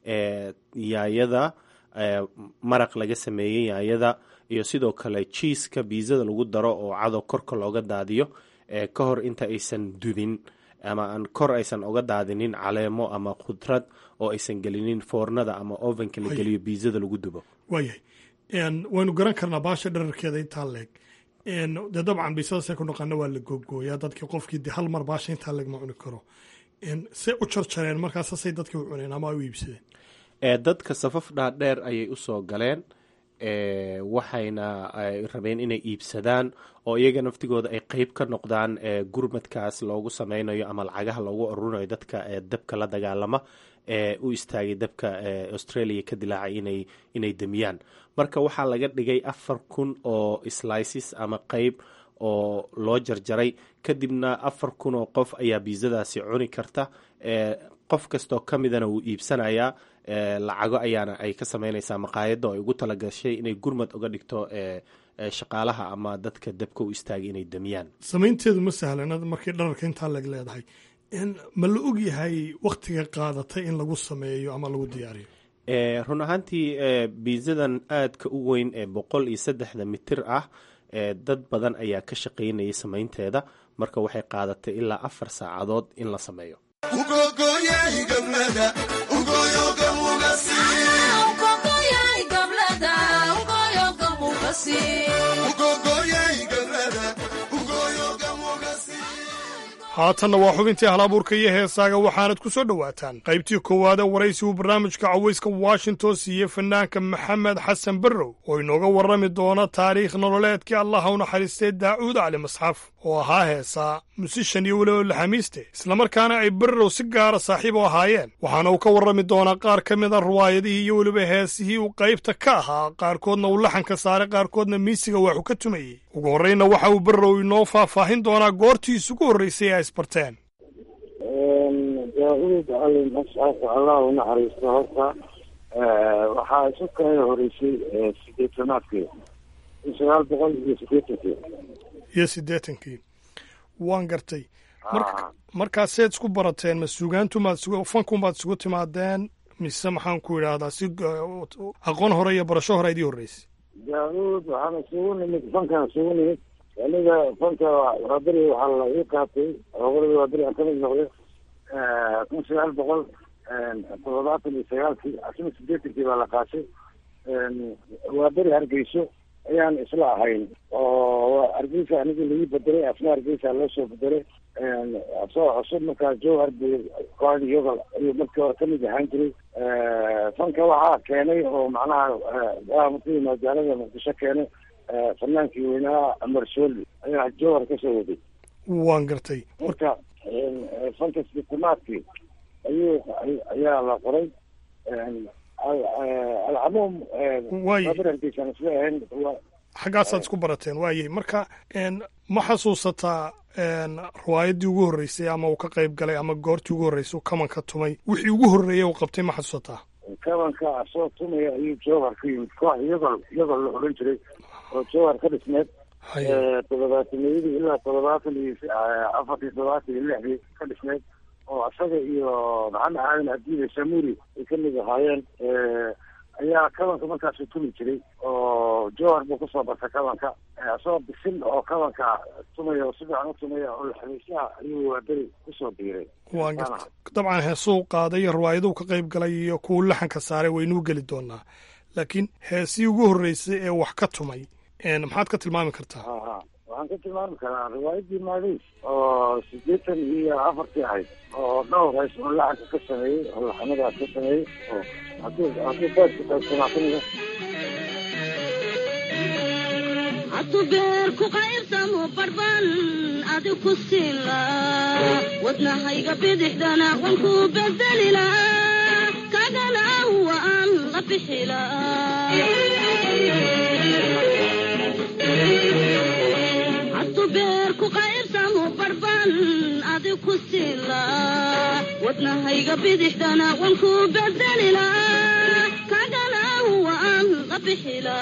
yaayada maraq laga sameeyey yaayada iyo sidoo kale jiiska biisada lagu daro oo cadow korka looga daadiyo ka hor inta aysan dubin ama aan kor aysan oga daadinin caleemo ama khudrad oo aysan gelinin foornada ama ovenka la geliyo biisada lagu dubo waayahay waynu garan karnaa baasha dherarkeeda intaa leeg dee dabcan biisadaasay ku naqaana waa la googooyaa dadkii qofkii de hal mar baasha intaa leeg ma cuni karo say u jarjareen markaasasay dadkii u cuneen ama ay u iibsadeen dadka safaf dhaadheer ayay usoo galeen waxayna rabeen inay iibsadaan oo iyaga naftigooda ay qeyb ka noqdaan gurmadkaas loogu sameynayo ama lacagaha loogu ururinayo dadka dabka la dagaalama ee u istaagay dabka australia ka dilaacay inay inay demiyaan marka waxaa laga dhigay afar kun oo slices ama qeyb oo loo jarjaray kadibna afar kun oo qof ayaa biisadaasi cuni karta qof kastoo ka midana wuu iibsanayaa lacago ayaana ay ka sameynaysaa maqaayadda oo ay ugu talagashay inay gurmad uga dhigto shaqaalaha ama dadka dabka u istaagay inay demiyaan samaynteedu ma sahlanad markii dhararka intaa lag leedahay ma la og yahay wakhtiga qaadatay in lagu sameeyo ama lagu diyaariyo run ahaantii biisadan aadka u weyn ee boqol iyo saddexda mitir ah dad badan ayaa ka shaqaynayay samaynteeda marka waxay qaadatay ilaa afar saacadood in la sameeyo haatanna waa xubintii halabuurka iyo heesaaga waxaanad ku soo dhowaataan qaybtii koowaada waraysi uu barnaamijka cawayska washington siiye fanaanka maxamed xasan barrow oo inooga warrami doona taariikh nololeedkii allaha u naxariistay daa'uud cali masxaf oo ahaa heesaa musishan iyo weliba laxamiiste islamarkaana ay barrow si gaara saaxiib u ahaayeen waxaana uu ka warrami doonaa qaar ka mid a riwaayadihii iyo weliba heesihii uu qaybta ka ahaa qaarkoodna uu laxanka saaray qaarkoodna miisiga waxu ka tumayey ugu horraynna waxa uu barrow inoo faahfaahin doonaa goortii isugu horraysay ee ay isbarteen daauud cali masxaf allah u naxariisto horta waxaa isu kaga horeysay sideetanaadkii kun sagaal boqol iyo sideetankii iyo siddeetankii waan gartay mar markaa seed isku barateen ma sugaantumaad isugu fankumaad isugu timaadeen mise maxaan ku idhaahdaa si aqoon hore iyo barasho hore idii horreysay daauud waxaan isugu nimid fankan isugu nimid aniga fanka waa beri waxaa la ii qaatay howlada waa beri aan kamid noqday kun sagaal boqol toddobaatan iyo sagaalkii asna sideetankii baa la qaatay waa beri hargeyso ayaan isla ahayn oo hargeysa anigii laii bedelay asna hargeysa loo soo bedelay asoo cusub markaa jowhar kooxda yogal ayuu markii hore kamid ahaan jiray fanka waxaa keenay oo macnaha markii magaalada muqdisho keenay fanaankii weynaa amar sooli ayaa jowhar kasoo waday waan gartay marka fanka sitamaadkii ayuu ayaa la qoray alcamuum hargeysan isla ahayn xaggaasaad isku barateen waayey marka ma xasuusataa riwaayaddii ugu horreysay ama uu ka qayb galay ama goortii ugu horreysay uu kamanka tumay wixii ugu horreeyey uu qabtay ma xasuusataa kabanka asoo tumaya ayuu jowhar ka yimid koox iyagol iyagol la odhan jiray oo jowhar ka dhisneed toddobaataniyadii ilaa toddobaatan iyo afartii toddobaatan iyo lixdii ka dhisneed oo isaga iyo maxamed aadan abdiile samuri ay kamid ahaayeen ayaa kabanka markaasu tumi jiray oo jowhar buu kusoo bartay kabanka isagoo bisil oo kabanka tumaya oo si fiican u tumaya oo laxamiisyaha ayuu waaberi kusoo biiray waan garta dabcan heesuu qaaday iyo riwaayaduu ka qayb galay iyo kuwu laxanka saaray waynuu geli doonaa laakiin heesii ugu horreysay ee wax ka tumay maxaad ka tilmaami kartaa waxaan ka tilmaami karaa riwaayadii maadays oo sideetan iyo afartii ahayd oo dhowr heys oo laxanka ka sameeyey oo laxamadaas ka sameeyey oo hadduu hadduu beedka qaybsanaa kamida hatu beer ku qaybsamo barban adi ku siila wadnahayga bidixdana wan ku bedelila kagana waan la bixila hatu beer ku qaybsamo barban adi ku siila wadnahayga bidixdana wan ku bedelila kagana waan la bixila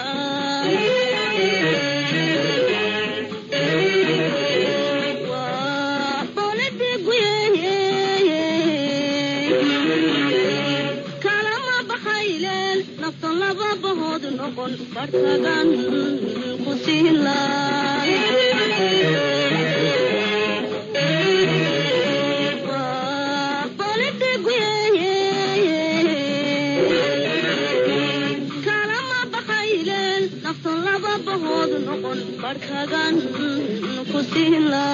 kalama baxayleen nafta laba bahood noqon bartagan ku siila kalama baxayleen nafta laba bahood noqon bartagan ku siila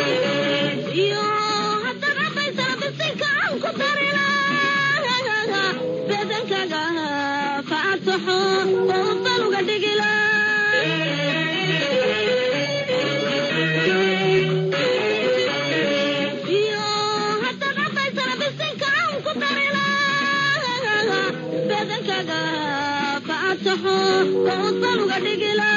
iyo hadda cabaysana bisinka aan ku darila masaxo toosan uga dhigila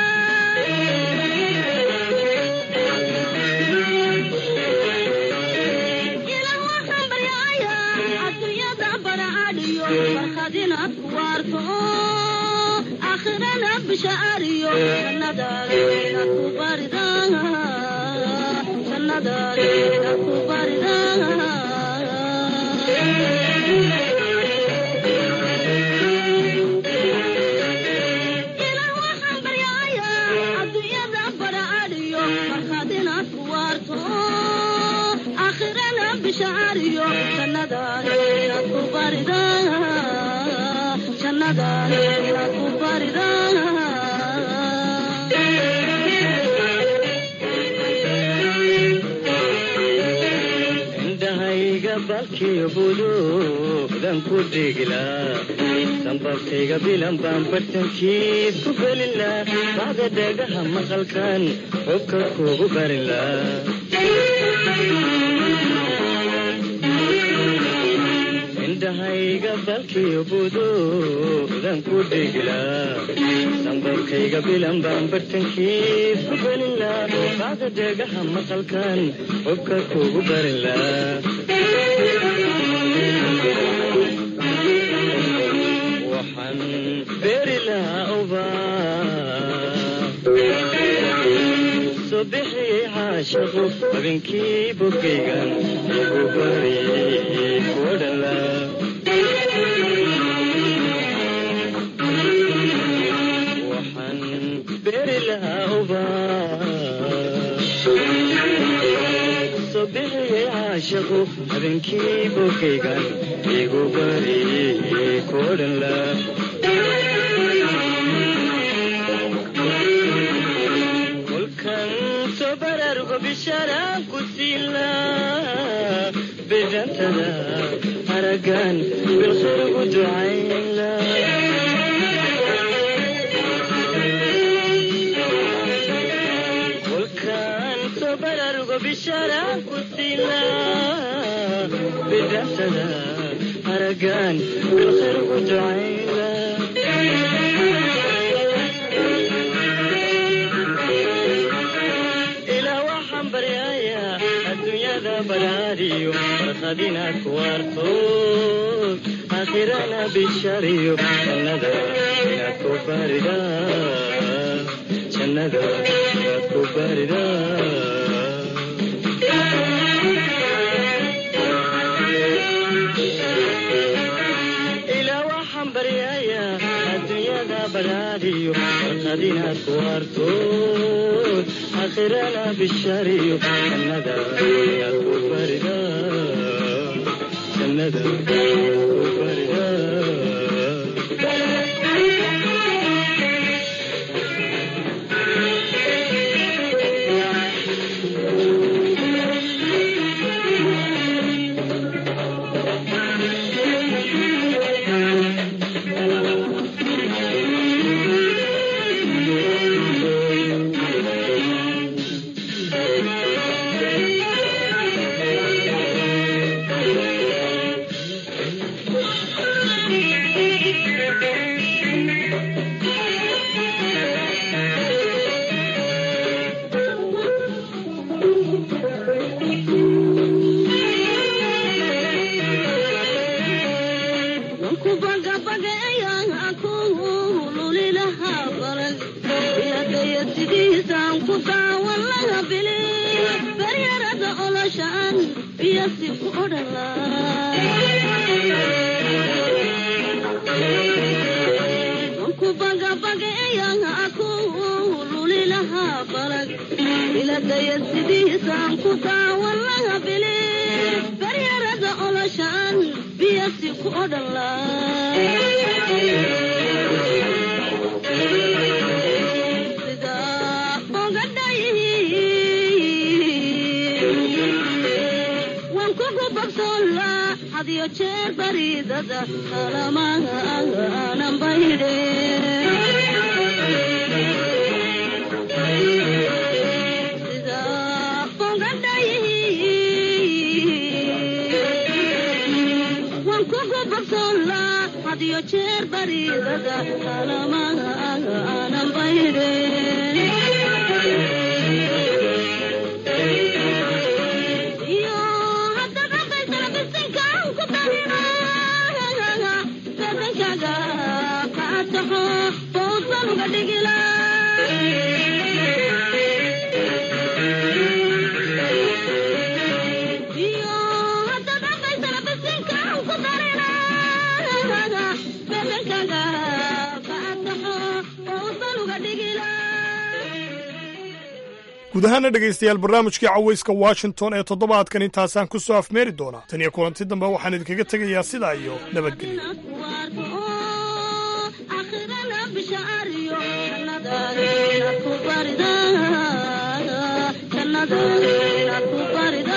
ilaah waxaan baryaaya adduunyada baracadhiyo farkhadina ku waarto aakhirana bishaariyo jannadaadina ku barida jannadaadina ku barida ilaah waxaan baryaaya adduunyada baracadhiyo farkhadina ku waarto aakhirana bishaariyo jannadaadina ku barida jannadaadina ku barida indhahayga balkiyo buduudan ku dhigilaa sanbabkayga bilan baan bartankiis ku gelilaa bacda dhagaha maqalkan xubka kugu barilaa indhahayga balkiyo buduudan ku dhigilaa sanbabkayga bilan baan bartankiis ku gelilaa bacda dhagaha maqalkan xubka kugu barilaa waxaan beeri lahaa ubaa soo bixiyey caashaqu habeenkii bogaygan igu bariyey kuwa dhala waxaan beeri lahaa ubaa soo bixiyey caashaqu habeenkii bogaygan igu bariyey kuwa dhala kolkan soo baraarugo bishaaraan ku siila bidantada haragan bilkhayr ugu ducayla kolkan soo baraarugo bishaaraan ku siila bidantada haragan bilkhayr ugu ducayla ilaa waxaan baryayaa adduunyada baraariyo farkhadina ku waarto aakhirana bishariyo jannada inaad ku barida jannada inaad ku barida ilaa waxaan baryayaa adduunyada baraariyo farkhadinaad ku waarto aakhirana bishariyo jannada inaad ku barida jannada inaad ku barida hadiyo jeer bariidada kalamaha aanan bayre iyo hadda dhaqaysana bisinkaan ku darina badankaga qaataxo fawsan uga dhigila iyo hadda dhaqaysana bisinkaan ku darina badankaga qaataxo fawsan uga dhigila guud ahaana dhegaystayaal barnaamijkii cawayska washington ee toddobaadkan intaasaan ku soo afmeeri doonaa tan iyo kulanti dambe waxaan idinkaga tegayaa sidaa iyo nabadgelyo akhirana bishaariyo jannadaadina ku barida jannadaadina ku barida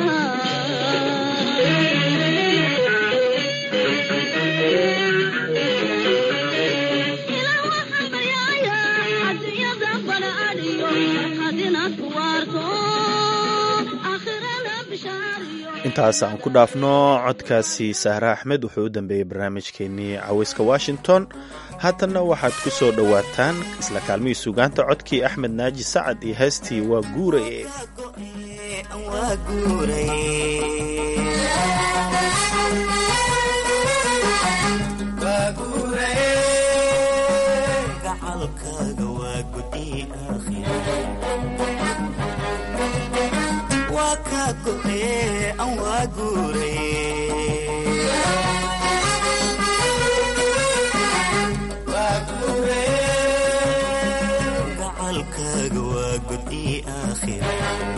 ilaa waxaan baryaaya adduunyada bala adhiyo markaadinaad ku waarto akhirana bishaariyo intaas aan ku dhaafno codkaasi sahre axmed wuxuu u dambeeyey barnaamijkeenii cawayska washington haatanna waxaad ku soo dhowaataan isla kaalmihii sugaanta codkii axmed naaji sacad iyo heestii waa guuraye gacalkaaga waa gudi waa kaa go'ee aan waa guuray gacalkaaga waa gudi aakhira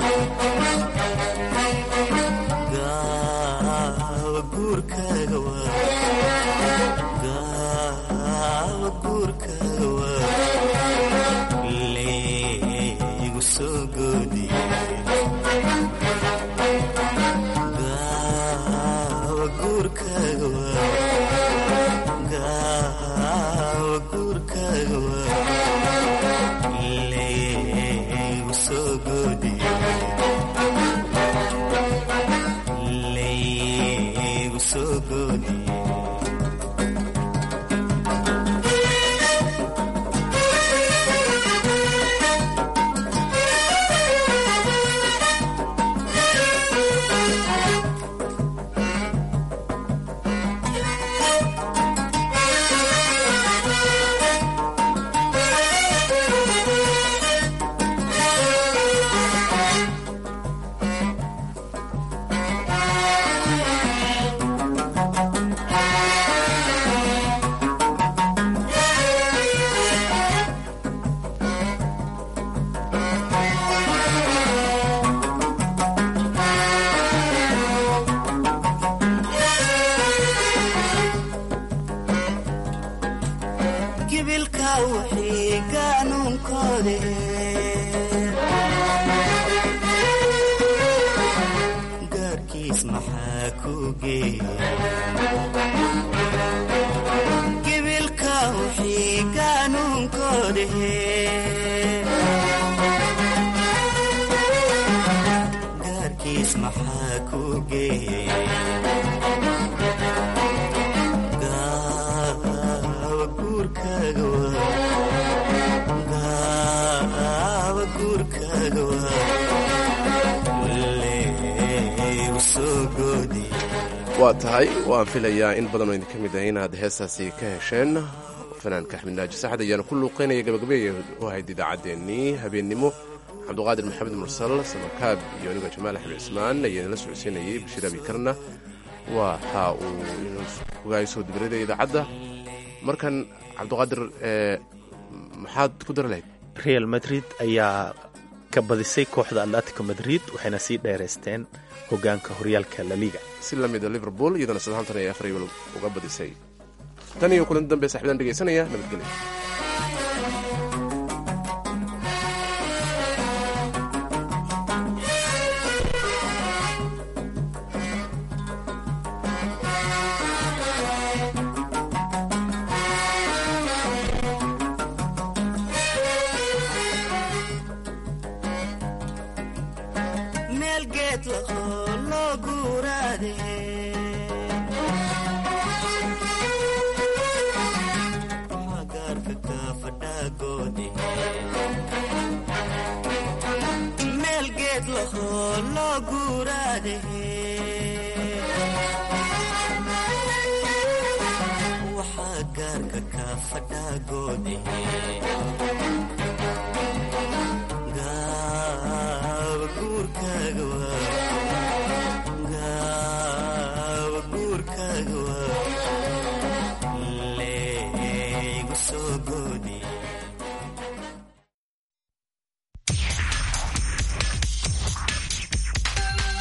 gaawa guurkaaga waa gaawa guurkaaga waa leegu soo goodiye gaawa guurkaaga waa gaawa guurkaaga waa leegu soo goodiye leegu soo goodiye gibilka wixii qaanuunkoode gaarkiis maxaa ku geeya gibilka wixii qaanuunkoode gaarkiis maxaa ku geeya gaawa guurkaaga waa gaawa guurkaaga waa leegu soo goodiye waa tahay waan filayaa in badanoo idinka mid ah inaad heestaasi ka hesheen fanaanka axmed naaji saxad ayaana ku luuqeynaya gabagabeeya u ahayd idaacaddeenii habeennimo cabduqaadir maxamed mursal samakaab iyo aniga jamaal axmed cismaan ayaa inala socodsiinayay bashiir abikarna waxa uu ogaay soo dibirada idaacadda markan cabduqaadir maxaad ku dari lahayd real madrid ayaa ka badisay kooxda atletico madrid waxayna sii dheeraysteen hogaanka horyaalka laliga si la mida liverpool iyadana southampton ay afar iyo uga badisay tan iyo kulanti dambe saxibadaan dhegaysanaya nabadgelya meel geed lahoo loo guuraade loo guuraadahe waxaa gaarka ka fadhaa goodahe